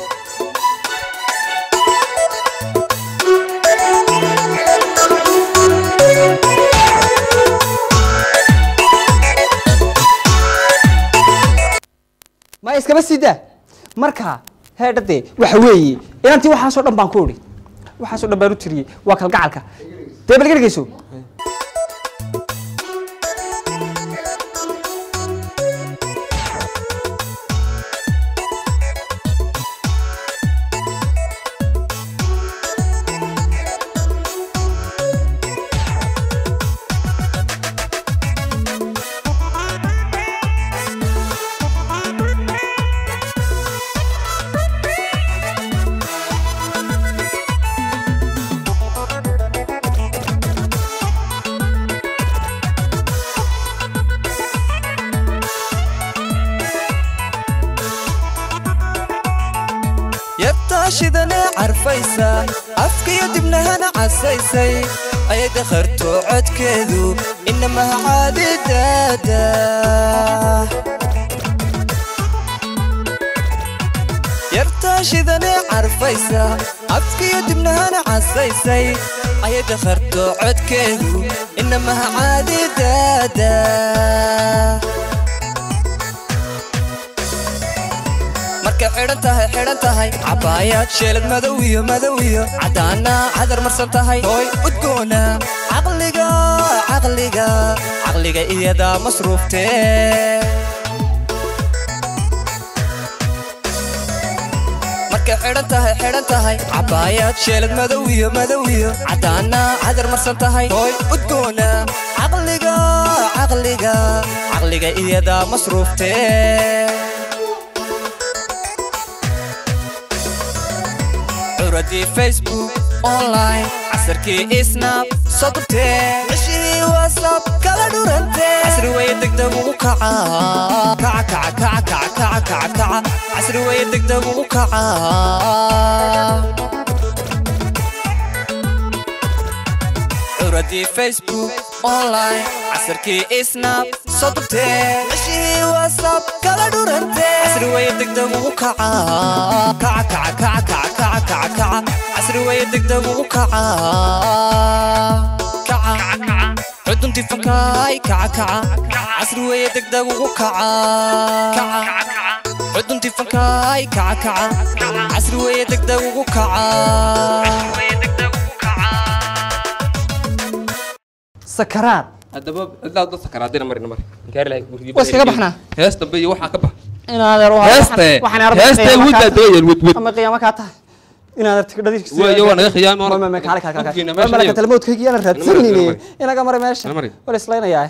ma iskaba sida marka heedhadee waxa weeye inantii waxaasoo dhan baan ku idhi waxaasoo dhan baan u tiriyey waa kalgacalka dee bal dhegeyso yabtaashidanee carfaysa afkiyo dibnahana casaysay ayay dakharto codkeedu inamaha caadidaada yartaashidanee carfaysa afkiyo dibnahana casaysay ayay dakharto codkeedu inamaha caadidaada markay xidhan tahay xidhan tahay cabaayaad sheelad madow iyo madow iyo caddaana cadar marsan tahay hooy udgoona caqliga caqliga caqliga iyadaa masruuftee markay xidhan tahay xidhan tahay cabaayaad sheelad madow iyo madow iyo caddaana cadar marsan tahay hooy udgoona caqliga caqliga caqliga iyadaa masruuftee curadii facebook online casarkii snap sodobtee cishii whatsapp kala dhurantee casri weye degdeg ugu kaca kaca kaca kaca kaca kaca kaca kaca casri weye degdeg ugu kaca curadii facebook online casarkii snap sodobtee cishii whatsapp kala dhurantee casri weye degdeg ugu kaca kaca kaca kaca kaca kaca kaca kaca casri weye degdeg ugu kaca kaca cuduntii fankaay kaca kaca casri weye degdeg ugu kaca kaca cuduntii fankaay kaca kaca casri weye degdeg ugu kaca sakaraad haddaba cidlaa dad sakaraadina marina mari inkaari lahay gurigii Waa iskaga baxnaa. hees dambe iyo waxaa ka bax inaadeer heeste heeste wudda dooyel wud wud ama qiyaamo kaa tahay inaadeer tigdhadiis Waayo, waa naga khiyaami, waa- ma ma kaale kaale kaale Qofkiina meesha malaka iyo- talmoodkaygi ana Nala mari, nala raadsanayne mari. inaga mara meesha Nala mari. wala islaynayaa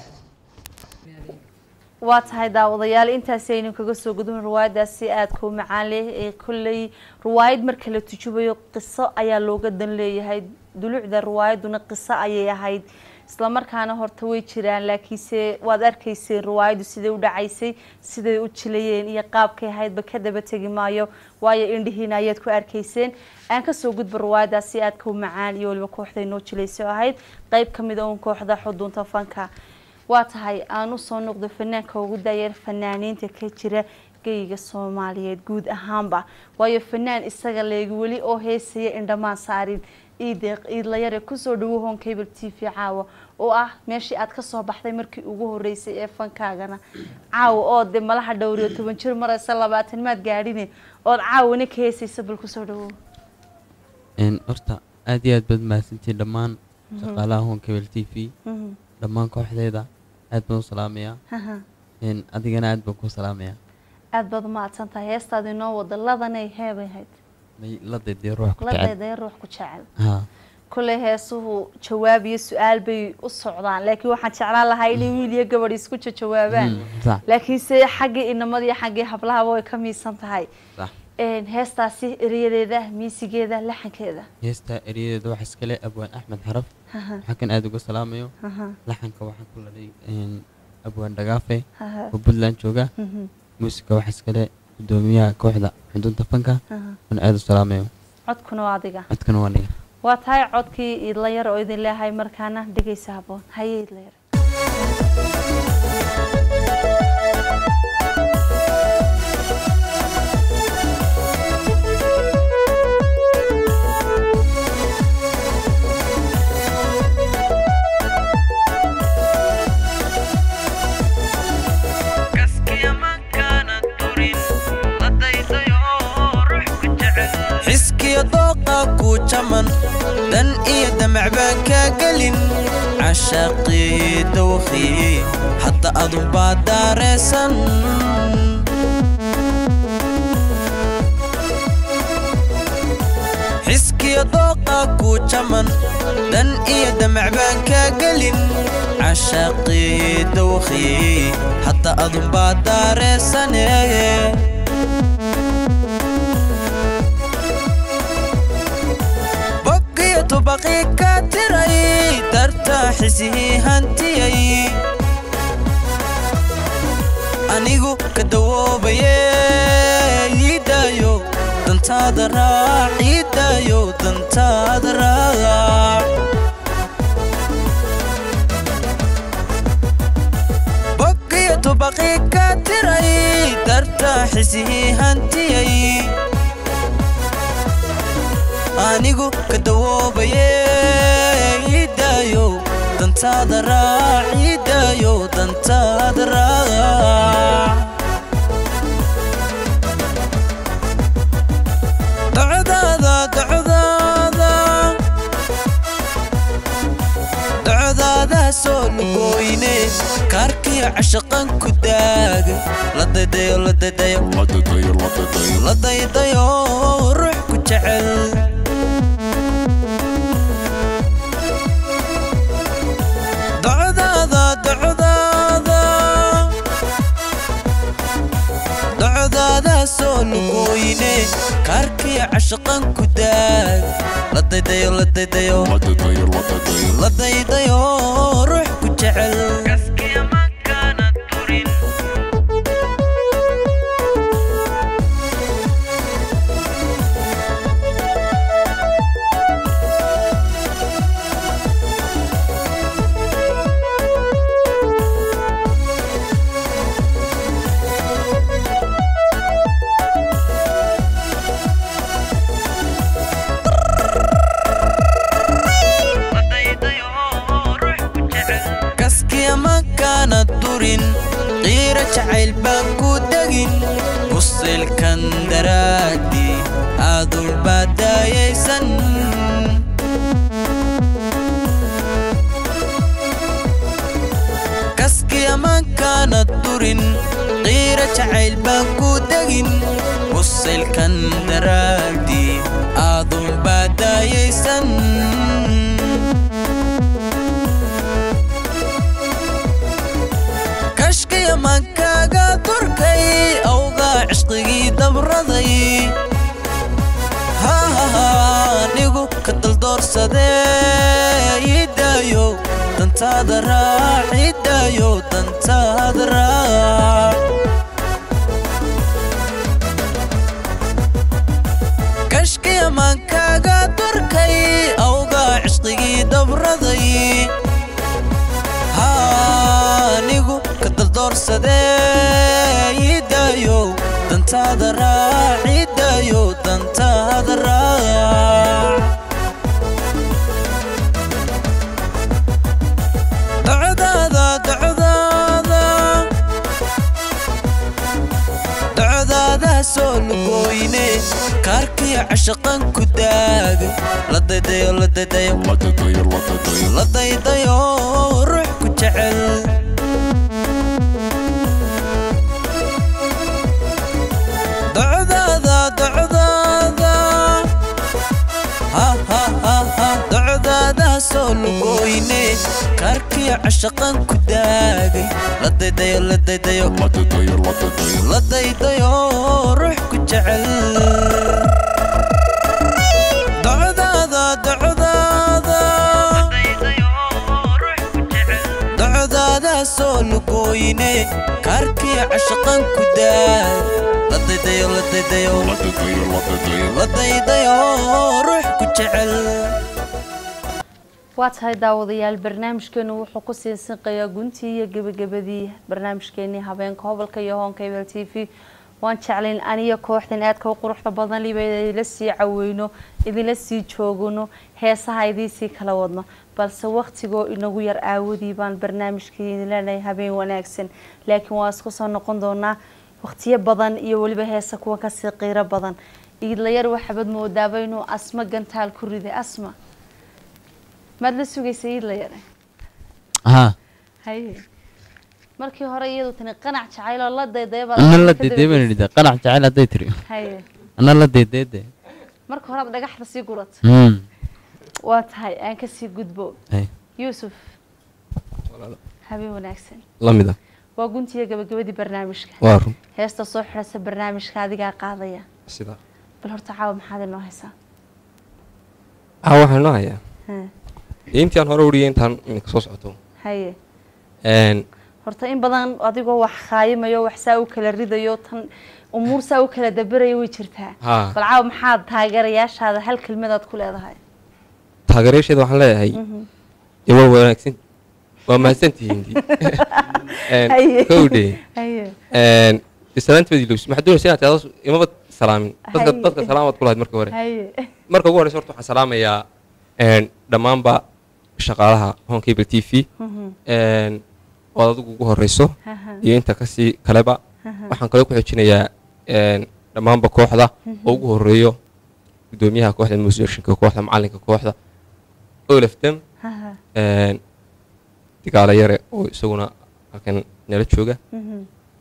waa tahay daawadayaal intaasi aynu kaga soo gudubin riwaayadaasi aadka u macaan leh ee kolley riwaayad marka la tujubayo qiso ayaa looga dan leeyahay dulucda riwaayaduna qiso ayay ahayd islamarkaana horta way jiraan laakiinse waad arkayseen riwaayaddu siday u dhacaysay siday u jilayeen iyo qaabkay ahaydba ka daba tegi maayo waayo indhihiina ayaad ku arkayseen aan kasoo gudba riwaayadaasi aadka u macaan iyo waliba kooxday noo jilayso ahayd qeyb ka mid a uun kooxda xudunta fanka waa tahay aan usoo noqdo fanaanka ugu daayar fanaaniinta ka jira geyga soomaaliyeed guud ahaanba waayo fanaan isaga leegi weli oo heesaya indhamaan saarin iideeq iidlayare kusoo dhawo hon cable t v caawa oo ah meeshii aad kasoo baxday markii ugu horeysay ee fankaagana caawa oo de malaha dhowriyo toban jir maraysa labaatan maad gaadhine ood caawana ka heesaysa bal kusoo dhawow Een, horta aad iyo aad baad mahadsantihiin dhammaan shaqaalaha hoon kabel t v Mhm. dhammaan kooxdeeda aad baan u salaamayaa Haha. Een, adigana aad baan kuu salaamayaa aad baad umahadsan tahay heestaada inoo wada ladanay heebay hayd may la daydee ruux ku jecel ladeedee ruux ku jecel haa kulley heesuhu jawaab iyo su-aal bay u socdaan laakiin waxaan jeclaan lahaa inay wiil iyo gabadh isku jawaabaan Mm, sax. laakiinse xaggii inamada iyo xaggii hablahaba way ka miisan tahay sax Een, heestaasi erayadeeda miisigeeda laxankeeda heesta eryadeeda waxaa iskale abwaan axmed xaraf Aha. waxaa kan aad uga salaamayo Aha. laxanka waxaan ku lalay een, abwaan dhagaafe Aha. oo puntland jooga Mhm. muusiga waxaa iskale gudoomiyaha kooxda xudunta fanka Aha. oon aad u salaamayo codkuna waa adiga codkana waa niga waa tahay codkii idla yar oo idin leeyahay markaana dhegaysa haboon haye idla yar xiskiyo dooqa ku jaman dan iyo damac baan kaa gelin cashaaqii dawqii hadda adunbaa daareesan xiskiyo dooqa ku jaman dan iyo damac baan kaa gelin cashaaqii dawqii hadda adunbaa daareesane boggiyo tubaqii ka tiray darta xisihii hantiyay anigu ka dawoobaye iidaayo dantaada raac iidaayo dantaada raac boggiyo tubaqii ka tiray darta xisihii hantiyay anigu ka dawoobaye iidaayo dantaada raac iidaayo dantaada raac docdaada docdaada docdaada soo lugooyne kaarkiyo cashaqan ku daaga la daydayo la daydayo la daydayo ruux ku jecel docdaada docdaada docdaada soo lugooyne kaarkiyo cashaqan ku daag la daydayo la daydayo la daydayo ruux ku jecel kaskiya makaana durin qiira jacayl baan ku degin busilkan daraadi aadulbaa daayaysan kaskiya makaana durin qiira jacayl baan ku degin busilkan daraadi aadulbaa daayaysan kashkiya mankaaga durkay awgaa cishqigii dabraday hahaha anigu ka daldoorsadee iidaayo dantaada raac iidaayo dantaada raac kashkiya maankaaga durkay awgaa cishqigii dabraday anigu ka daldoorsadee iidaayo dantaada raac iidaayo dantaada raac kaarkii cashaqan ku daagay la daydayo la daydayo la daydayo ruux ku jecel docdaada docdaada ha ha ha ha docdaada soo lugooyne kaarkii cashaqan ku daagay la daydayo la daydayo la daydayo ruux ku jecel docdaada docdaada docdaada soo lugooyne kaarkii cashaqan ku daag la daydayo la daydayo la daydayo ruux ku jecel waa tahay daawadayaal barnaamijkeenu wuxuu ku sii sinqayaa guntii iyo gebagabadii barnaamijkeenii habeenka hobolka iyo hoonka ebel t v waan jeclayn aniyo kooxdan aadka u quruxda badan liba idinla sii caweyno idinla sii joogano heesaha idiinsii kala wadno balse waktigoo inagu yar aawadii baan barnaamijkii idin leenahay habeen wanaagsan laakiin waan isku soo noqon doonaa waqtiyo badan iyo weliba heesa kuwa kasii qiiro badan iidlayar waxaabad moodaaba inuu asma gantaal ku riday asma maad la sugaysa iidlayare haa haye markii hore iyadu tani qanac jacayloo la daydayaba ana la deedee baan idhi qanac jacayl hadday tiri haye ana la deedeede marka hore aad dhagaxda sii gurat Hmm. waa tahay aan kasii gudbo Ay. yuusuf habeen wanaagsan la mid ah waa guntiya gabagabadii barnaamijka Waa run. heesta soo xidhasa barnaamijka adigaa qaadaya sida bal horta caawa maxaad inoo haysaa ah waxaan noo hayaa Haa. dee intii aan hore uriyay intaan iminka soo socoto haye Een, horta in badan adigoo wax khaayimayo wax saa u kala ridayo tan umuur saa u kala daberayo way jirtaa Haa. bal caawa maxaad taageerayaashaada hal kelmadaad ku leedahay taageerayaasheeda waxaan leeyahay Mhm. dee waa wanaagsan waa mahadsantihiin dii Een, Haye. kowdhe Haye. Een, dee salaantoodii lowsi maxaad doonaysa inaad tiado imaba salaamin dadka Haye. dadka salaamaad ku lahayd marka hore haye marka ugu horeysa horta waxaan salaamayaa een, dhammaanba shaqaalaha home cable t v Mhm. een, ood adigu ugu horeyso Aha. iyo inta kasii kaleba Aha. waxaan kaloo ku xojinayaa een, dhammaanba kooxda Mhm. oo ugu horeeyo gudoomiyaha kooxda musicianka kooxda macalinka kooxda olaf dem Aha. een, digaalo yare oo isaguna halkan nala jooga Mhm.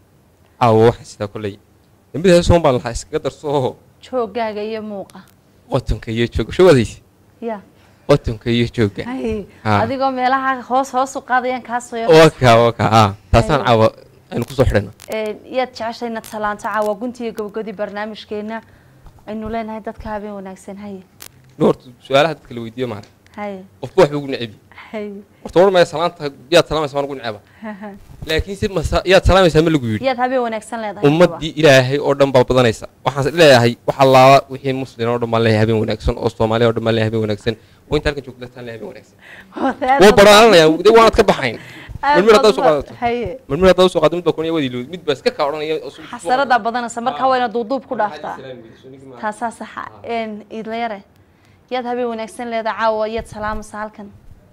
caawa waxaan sidaa kolley dambida heesoon baan lahaa iskaga darso joogaaga iyo muuqa qotonka iyo jooga shawadaysi ya qotonka iyo jooga haye Haa. adigoo meelaha hoos hoos u qaadayaan kaasoo yar waka waka haa taasaan Haye. caawa aynu kusoo xidhayna Een, yaad jeceshay inaad salaanto caawa guntiga gabagabadii barnaamijkeena aynu leenahay dadka habeen wanaagsan haye nin horta su-aalaha dadka la weydiiyo maara haye qofba waxba ugu necebi haye horta war maya salaanta yaad salaamaysaa waan ugu neceba laakiin si masa yaad salaamaysaa ma lagu yidhi yaad habeen wanaagsan leedahay ummaddii ilaahay oo dhan baa badanaysa waxaan leeyahay wax allaala wixii muslin oo dhan baan leeyahay habeen wanaagsan oo soomaaliya oo dhan baan leeyahay habeen wanaagsan oo inta halkan joogta taan leeyahay habeen wanaagsan waa baraananaya de waanad ka baxayn marmir haddaad usoo qaadato haye marmir haddaad usoo qaadato mid baa kunaya wadi mid baa iska kaa odhanaya oo sug- xasaradaa badanaysa marka wayna duuduub ku dhaaftaa taasaa saxa een iidlayare yaad habeen wanaagsan leedahay caawa yaad salaamaysaa halkan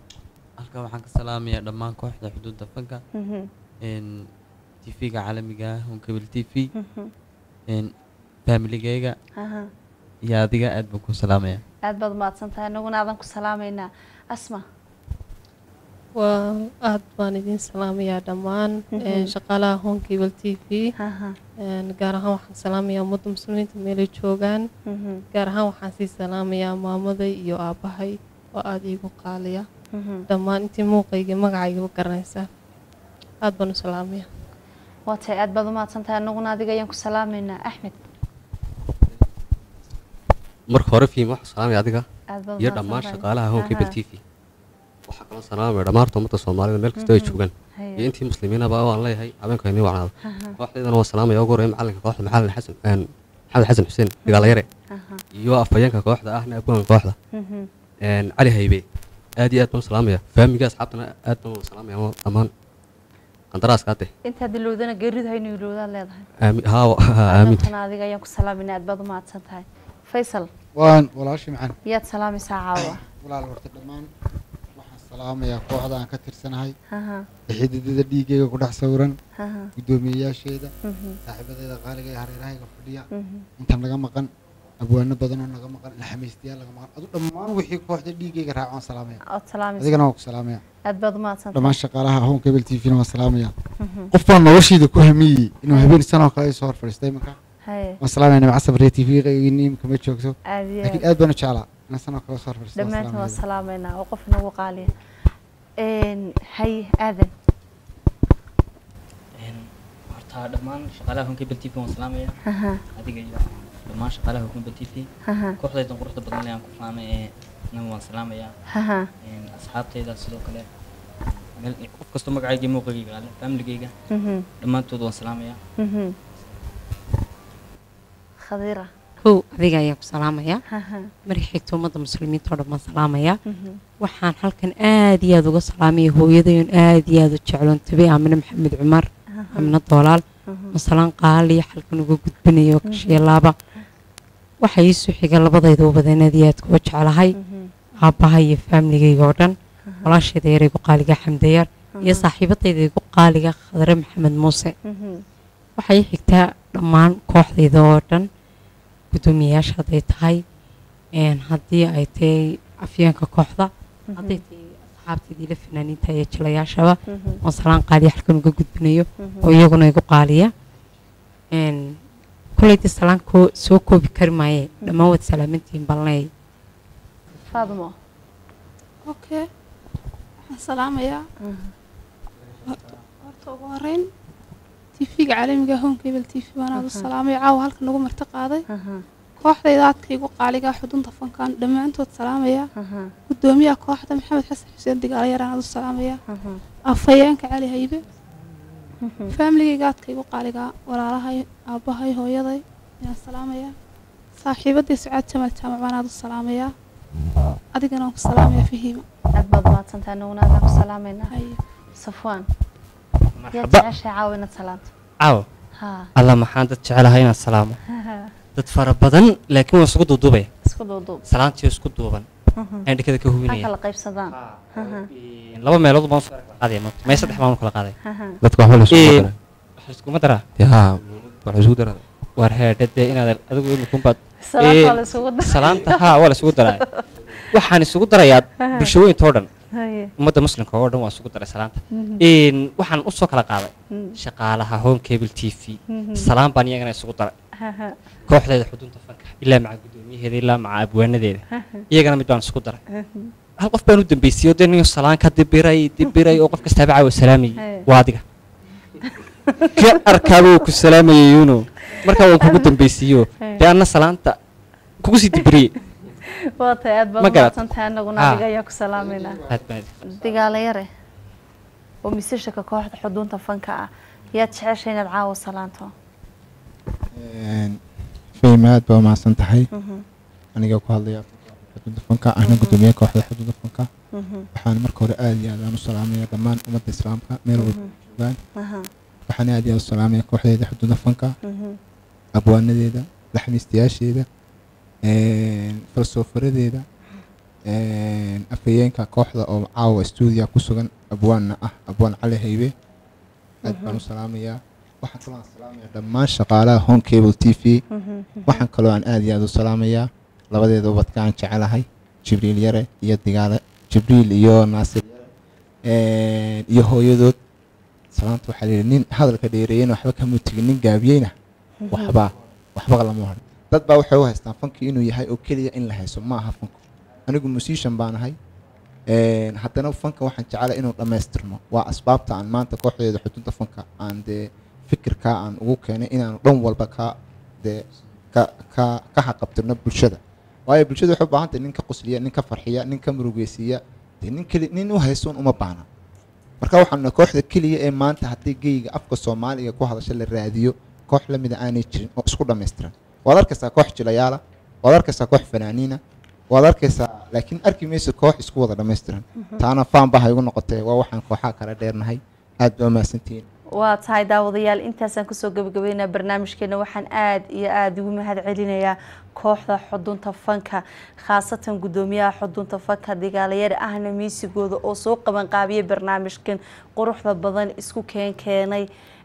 halkan waxaan ka salaamayaa dhammaan kooxda xuduudda fanka Mhm. n tv-ga caalamiga ah honkabel t v Mhm. n familigayga Aha. iyo adiga aad baan ku salaamayaa aad baad mahadsan tahay anaguna aadan ku salaamaynaa asma waa aad baan idin salaamayaa dhammaan Mhm. een, shaqaalaha honkable t v Aha. een, gaar ahaan waxaan salaamayaa ummadda muslimiinta meelay joogaan Mhm. gaar ahaan waxaan sii salaamayaa maamaday iyo aabbahay oo aada iigu qaaliya Mhm. dhammaan intii muuqayga magacayga garanaysaa aad baan u salaamayaa waa tahay aad baad u mahadsan tahay anaguna adiga ayaan ku salaamaynaa axmed marka hore fiim waxaa salaamaya adiga Aad baad iyo mahadsan dhammaan tahay. shaqaalaha honkabel Aha. t v waxaa kaloo salaamaya dhammaarta ummadda soomaalida meel kasta ay Mhm. joogaan Haya. iyo intii muslimiinaba waan leeyahay habeenka inii wacnaado Aha. kooxdaydana waa salaamaya ugu horeeya macalinka kooxda maxalin xasan een, maxamed xasan xuseen dagaalayare Aha. iyo afhayeenka kooxda ahna abwaanka kooxda Mhm. een, cali haybe aad iyo aad baan u salaamaya faamiga asxaabtana aad baan u salaamaya ama dhammaan qandaraaska hadde intaad ilowdana geeridu haynu ilowdaad leedahay Aami- haa wa- haa, aamin adantana adiga ayaan ku salaaminaa aad baad u mahadsan tahay faysal waan walaashii maxan yaad salaamaysaa caawa walaal horta dhammaan waxaan salaamayaa kooxda aan ka tirsanahay Aha. xididada dhiigayga ku dhex sawiran Aha. guddoomiyeyaasheeda Mhm. saaxiibadeeda qaaliga ee hareerahayga fadhiya Mhm. intaan naga maqan abwaano badan oo naga maqan laxamiistayaal naga maqan adu dhammaan wixii kooxda dhiigayga raaca waan salaamaya ood salaamaysa adigana waan ku salaamaya aad baad umahadsantahay dhammaan shaqaalaha home cable t v na waan salaamaya Mhm. qof baan noloshiida ku hamiyey inuu habeen sanoo kale soo hor fadhiistay imanka Haye. waan salaamaya nimca sabriya t v imka ma joogto Aad iyo laakiin aad. aad baan u jeclaa inaan sanoo kale soo hor fadhiisto waan dhammaantiin waan salaamaya salaameynaa oo qof inagu qaaliya Een, haye aadan horta dhammaan shaqaalaha honkebel t v waan salaamaya Aha. adiga iyo dhammaan shaqaalaha honkebel t v Aha. kooxdaydan quruxda badan leh aan ku faanay ee nan waan salaamayaa Aha. Een, asxaabtayda sidoo kale meel qof kastoo magacayga iyo muuqagayga ale familigayga Mhm. dhammaantood waan salaamayaa Mhm. khadiira kow adiga ayaan ku salaamayaa Aha. markii xigta ummadda muslimiinta oo dhan baan salaamayaa Mhm. waxaan halkan aad iyo aad uga salaamaya hooyadayon aad iyo aad u jecloon tabay aamine maxamed cumar Aha. amine doolaal Mhm. masalaan qaaliya halkan uga gudbinayo Mhm. kasheelaaba waxaa ii soo xiga labadayda u badan aad iyo aad kuga jeclahay aabbaha iyo faamiligayga oo dhan walaashayda yar igu qaaliga xamdayar iyo Mhm. saaxiibadayda igu qaaliga khadre maxamed muuse Mhm. waxaa ii xigtaa dhammaan kooxdayda oo dhan guddoomiyayaasha hadday tahay een, haddii ay tahay afyeenka kooxda hadday tahay asxaabtaydii la fanaaniinta iyo jilayaashaba Mhm. oon salaan qaaliya halkan uga gudbinayo Mhm. oo iyaguna igu qaaliya een, kolleyda salaan koo soo koobi kari maaye dhammaan waad salaamantihiin balnay faadmo okay waxaan salaamayaa horta ugu horeyn tv-ga caalamiga home cable t v waan aad u Aha. salaamaya caawa halkan nagu marti qaaday Aha. kooxdayda aadkaygu qaaliga xudunta fankaan dhammaantood salaamaya Aha. gudoomiyaha kooxda maxamed xasan xuseen digaalayaraan aad u salaamaya Aha. afhayeenka cali haybe Mhm. faamiligayga aadkaygu qaaliga walaalahay aabbahay hooyaday ayaan salaamayaa saaxiibadii sucaad jamaal jaamac baan aad u salaamayaa adigana waan ku salaamaya fahiima aad baad umahadsantahay anaguna aadaan ku salaameynaa safwaan yaa Marxaba. jeceshahay caawa inaad salaanto caawa haa alla maxaan dad jecelahay inaan salaamo Haha. dad fara badan laakiin waa isugu duuduubaya isku duuduub salaantii isku duuban Mhm. ayaan dhekada ka ha hubinaya kala qaybsadaan Haha. laba meelood baan usoo qaaday maanta may saddex baan u kala qaaday Haha. Dadka waxba la isugu Een, daraa. wax la iskuma daraa Dee haa, wax la isugu daraa. waar heedhe dee inaad adigu imikunbaad Salaanta waa la isugu daraa. salaanta haa waa la isugu daraa waxaan isugu darayaa Haha. bulshooyinta oo dhan Haye. ummadda muslimka oo dhan waa isugu daray salaanta Mhm. Een, waxaan usoo kala qaaday Mhm. shaqaalaha home cable t v Mhm. salaan baan iyagana isugu daray Haha. kooxdeeda xudunta fanka ilaa maca guddoomiyaheeda ilaa maca abwaanadeeda Haha. iyagana mid baan isku daray Haha. hal qof baan u dambeysiyey oo dee nin salaan ka dibiray dibiray oo qof kastaaba caawa salaamayay Haye. waa adiga ka arkaaba uu ku salaamayay yuno markaa waan kugu dambaysiiyo Haye. dee anna salaanta kugu sii dibiriyey waa tahay aad baad Ma garat? umahadsantahay anaguna Haa. adiga ayaa ku salaameynaa aad baan digaala yare oo misishaka kooxda xudunta fanka ah yaad jeceshay inaad caawa salaanto fahim aad baa umahadsan tahay Mhm. aniga ku hadlaya xuduudda fanka ahna gudoomiyaha kooxda xuduudda fanka Mhm. waxaan marka hore aad iyo aad aan u salaamaya dhammaan ummadda islaamka meel walba Mhm. joogaan Aha. waxaan aad iyo aad u salaamaya kooxdeeda xuduudda fanka Mhm. abwaanadeeda laxmiistayaasheeda falsofaradeeda afhayeenka kooxda oo caawa stuudiya ku sugan abwaanna ah abwaan cali haybe aad baan u salaamayaa waxaan kaloo aan salaamayaa dhammaan shaqaalaha home cable t v Mhm. waxaan kaloo aan aad iyo aad u salaamayaa labadeeda ubadka aan jecelahay jibriil yare iyo digaale jibriil iyo naasir yare iyo hooyadood salaanta waxaa la yidhi nin hadalka dheereeyena waxba kama tegin nin gaabiyeyna Mhm. waxba waxba lama harin dad baa waxay u haystaan fanki inuu yahay oo keliya in la hayso ma aha fanku anigu musician baan ahay Een, haddana fanka waxaan jecelahay inuu dhammaystirno waa asbaabta aan maanta kooxdeeda xuduudda fanka aan dee fikirkaa aan ugu keenay inaanu dhan walba ka dee ka ka ka xaqabtirno bulshada waayo bulshada waxay u baahan tahay nin ka qosliya nin ka farxiya nin ka murugeysiiya dee nin keli nin u haysoon uma baahna marka waxaan nahay kooxda keliya ee maanta haddii geyga afka soomaaliga ku hadasha la raadiyo koox lamida aanay jirin oo isku dhammaystiran waad arkaysaa koox jilayaala waad arkaysaa koox fanaaniina waad arkaysaa laakiin arki mayso koox isku wada dhammaystiran Mhm. taana faan baa ha igu noqotee waa waxaan kooxaha kala dheernahay aad baa mahadsantihiin waa tahay daawadayaal intaasaan kusoo gabagabeynaa barnaamijkeena waxaan aad iyo aada ugu mahad celinayaa kooxda xudunta fanka khaasatan guddoomiyaha xudunta fanka digaalayar ahna miisigooda oo soo qabanqaabiyay barnaamijkan quruxda badan isku keen keenay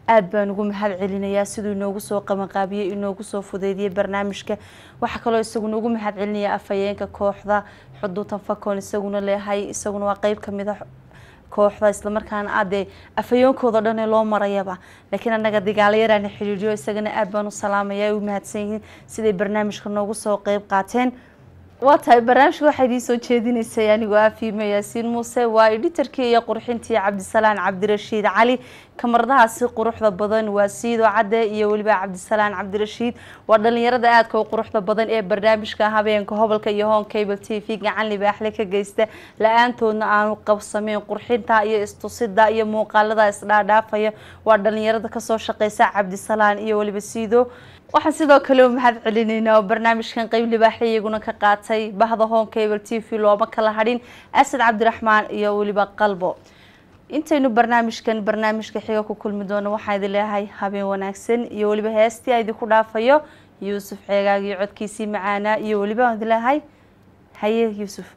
aad baan ugu mahad celinayaa siduu inoogu soo qabanqaabiyey inoogu soo fudeydiyey barnaamijka waxaa kaloo isaguna ugu mahad celinaya afhayeenka kooxda xuduutan fakon isaguna leehay isaguna waa qeyb kamid a kooxda islamarkaana aadee afhayeenkooda dhan ee loo marayaba laakiin anaga dagaalayaraana xidhiidhiyo isagana aad baan u salaamaya ay u mahadsan yihiin siday barnaamijka noogu soo qeyb qaateen waa tahay barnaamijka waxaa idiin soo jeedinaysay anigoo ah fiime yaasiin muuse waa editarkii iyo qurxintii cabdisalaan cabdirashiid cali kamaradahaasi quruxda badan waa siido cadde iyo weliba cabdisalaan cabdirashiid waa dhalinyarada aadka u quruxda badan ee barnaamijka habeenka hobolka iyo hon cable t v gacan libaaxle ka geysta la-aantoodna aanu qabsameyn qurxinta iyo istusida iyo muuqaalada isdhaadhaafaya waa dhalinyarada kasoo shaqeysa cabdisalaan iyo weliba siido waxaan sidoo kale u mahad celinaynaa oo barnaamijkan qeyb libaaxle iyaguna ka qaatay bahda hon cable t v looma kala hadhin asad cabdiraxmaan iyo weliba qalbo intaynu barnaamijkan barnaamijka xiga ku kulmi doono waxaa idin leeyahay habeen wanaagsan iyo weliba heestii a idinku dhaafayo yuusuf ceegaag iyo codkiisii macaanaa iyo weliba aan idin leeyahay haye yuusuf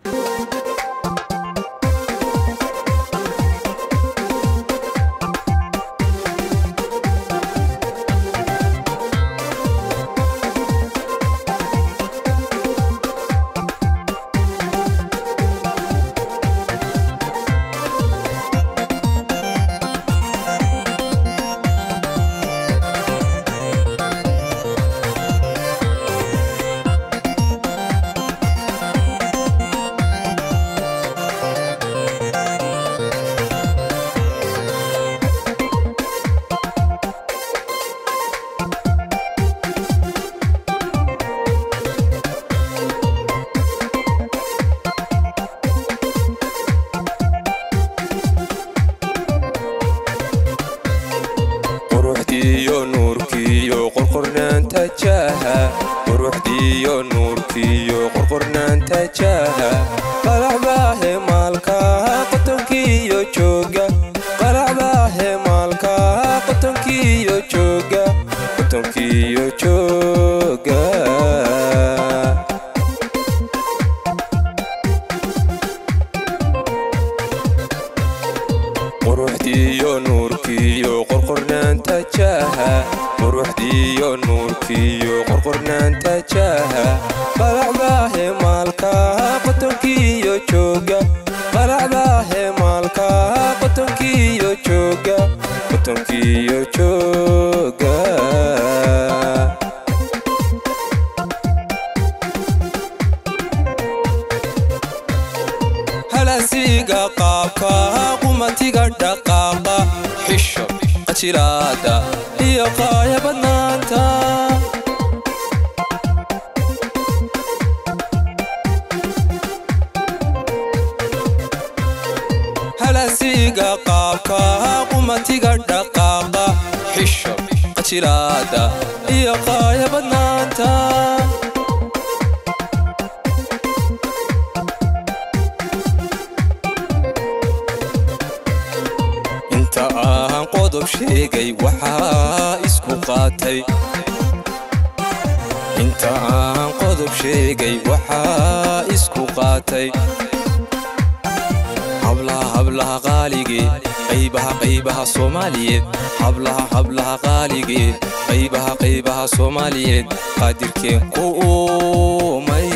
quruxdiiyo nuurkiiyo qorqornaanta jaaha quruxdiiyo nuurkiiyo qorqornaanta jaaha qalacbaahe maalkaha qotonkiiyo jooga qalacbaahe maalkaha qotonkiiyo jooga qotonkiiyo jooga quruxdiiyo nuurkiiyo qorqornaanta jaaha quruxdiiyo nuurkiiyo qorqornaanta jaaha qalacbaahe maalkaha qotonkiiyo jooga qalacbaahe maalkaha qotonkiyo jooga qotonkiyo jooga halasiga qaabka qumatiga dhaqaaqa xisho qajilaada iyo qaaya badnaanta halasiga qaabka qumatiga dhaqaaqa xisho qajilaada iyo qaaya badnaanta inta aan qodob sheegay waxaa isku qaatay inta aan qodob sheegay waxaa isku qaatay hablaha hablaha qaaligee qaybaha qaybaha soomaaliyeed hablaha hablaha qaaligee qaybaha qaybaha soomaaliyeed qaadirkeen ku uumay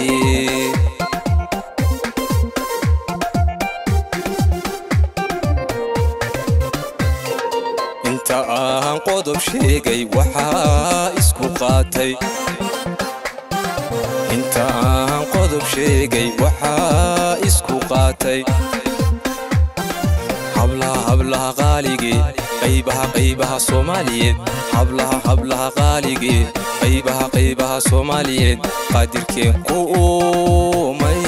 inta aan qodob sheegay waxaa isku qaatay inta aan qodob sheegay waxaa isku qaatay hablaha hablaha qaaligee qaybaha qaybaha soomaaliyeed hablaha hablaha qaaligee qaybaha qaybaha soomaaliyeed qaadirkeen ku uumay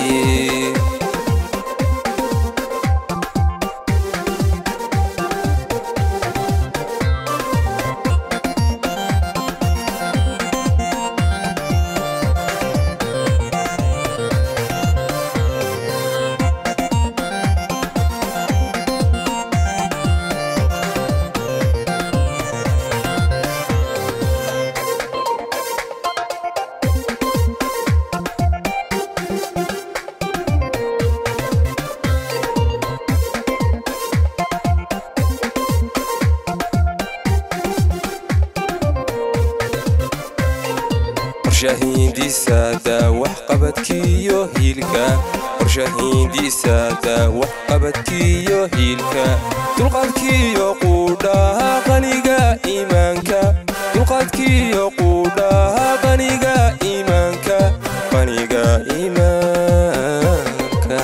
qorshahiindisaada waxqabadkiiyo hiilka qorshahiindisaada waxqabadkiiyo hiilka dulqaadkiiyo quudhaha qaniga iimaanka dulqaadkiyo quudhaha qaniga iimaanka qaniga iimaanka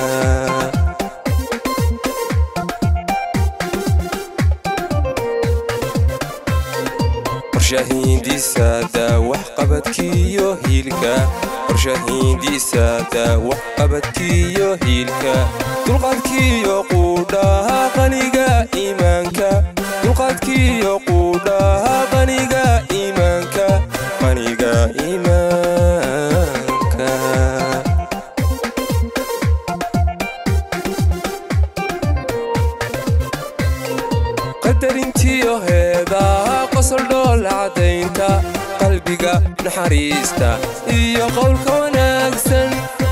qorshahiindisaada waxqabadkiyo hiilka qorshahiindisaada waxqabadkiyo hiilka dulqaadkiyo quudhaha qaniga iimaanka dulqaadkiyo quudhaha qaniga iimaanka qaniga iimaanka qadarintiyo heedaha qosol dhool cadaynta qalbiga naxariista iyo qowlka wanaagsan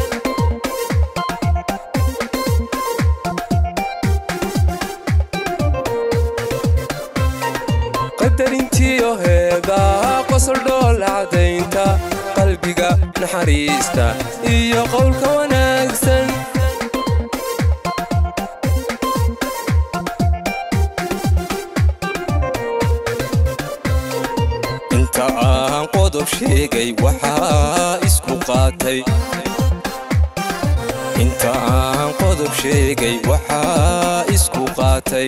qadarintiyo heedaha qosol dhool cadaynta qalbiga naxariista iyo qowlka wanaagsan inta aan qodob sheegay waxaa isku qaatay inta aan qodob sheegay waxaa isku qaatay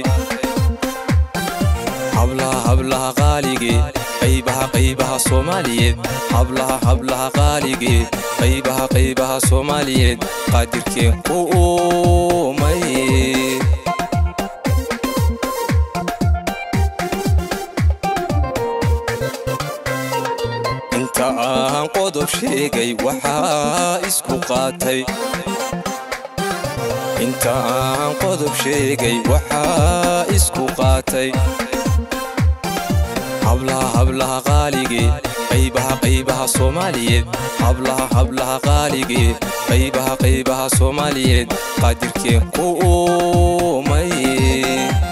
hablaha hablaha qaaligee qaybaha qaybaha soomaaliyeed hablaha hablaha qaaligee qaybaha qaybaha soomaaliyeed qaadirkeen ku uumay inta aan qodob sheegay waxaa isku qaatay inta aan qodob sheegay waxaa isku qaatay hablaha hablaha qaaligee qaybaha qaybaha soomaaliyeed hablaha hablaha qaaligee qaybaha qaybaha soomaaliyeed qaadirkeen ku uumay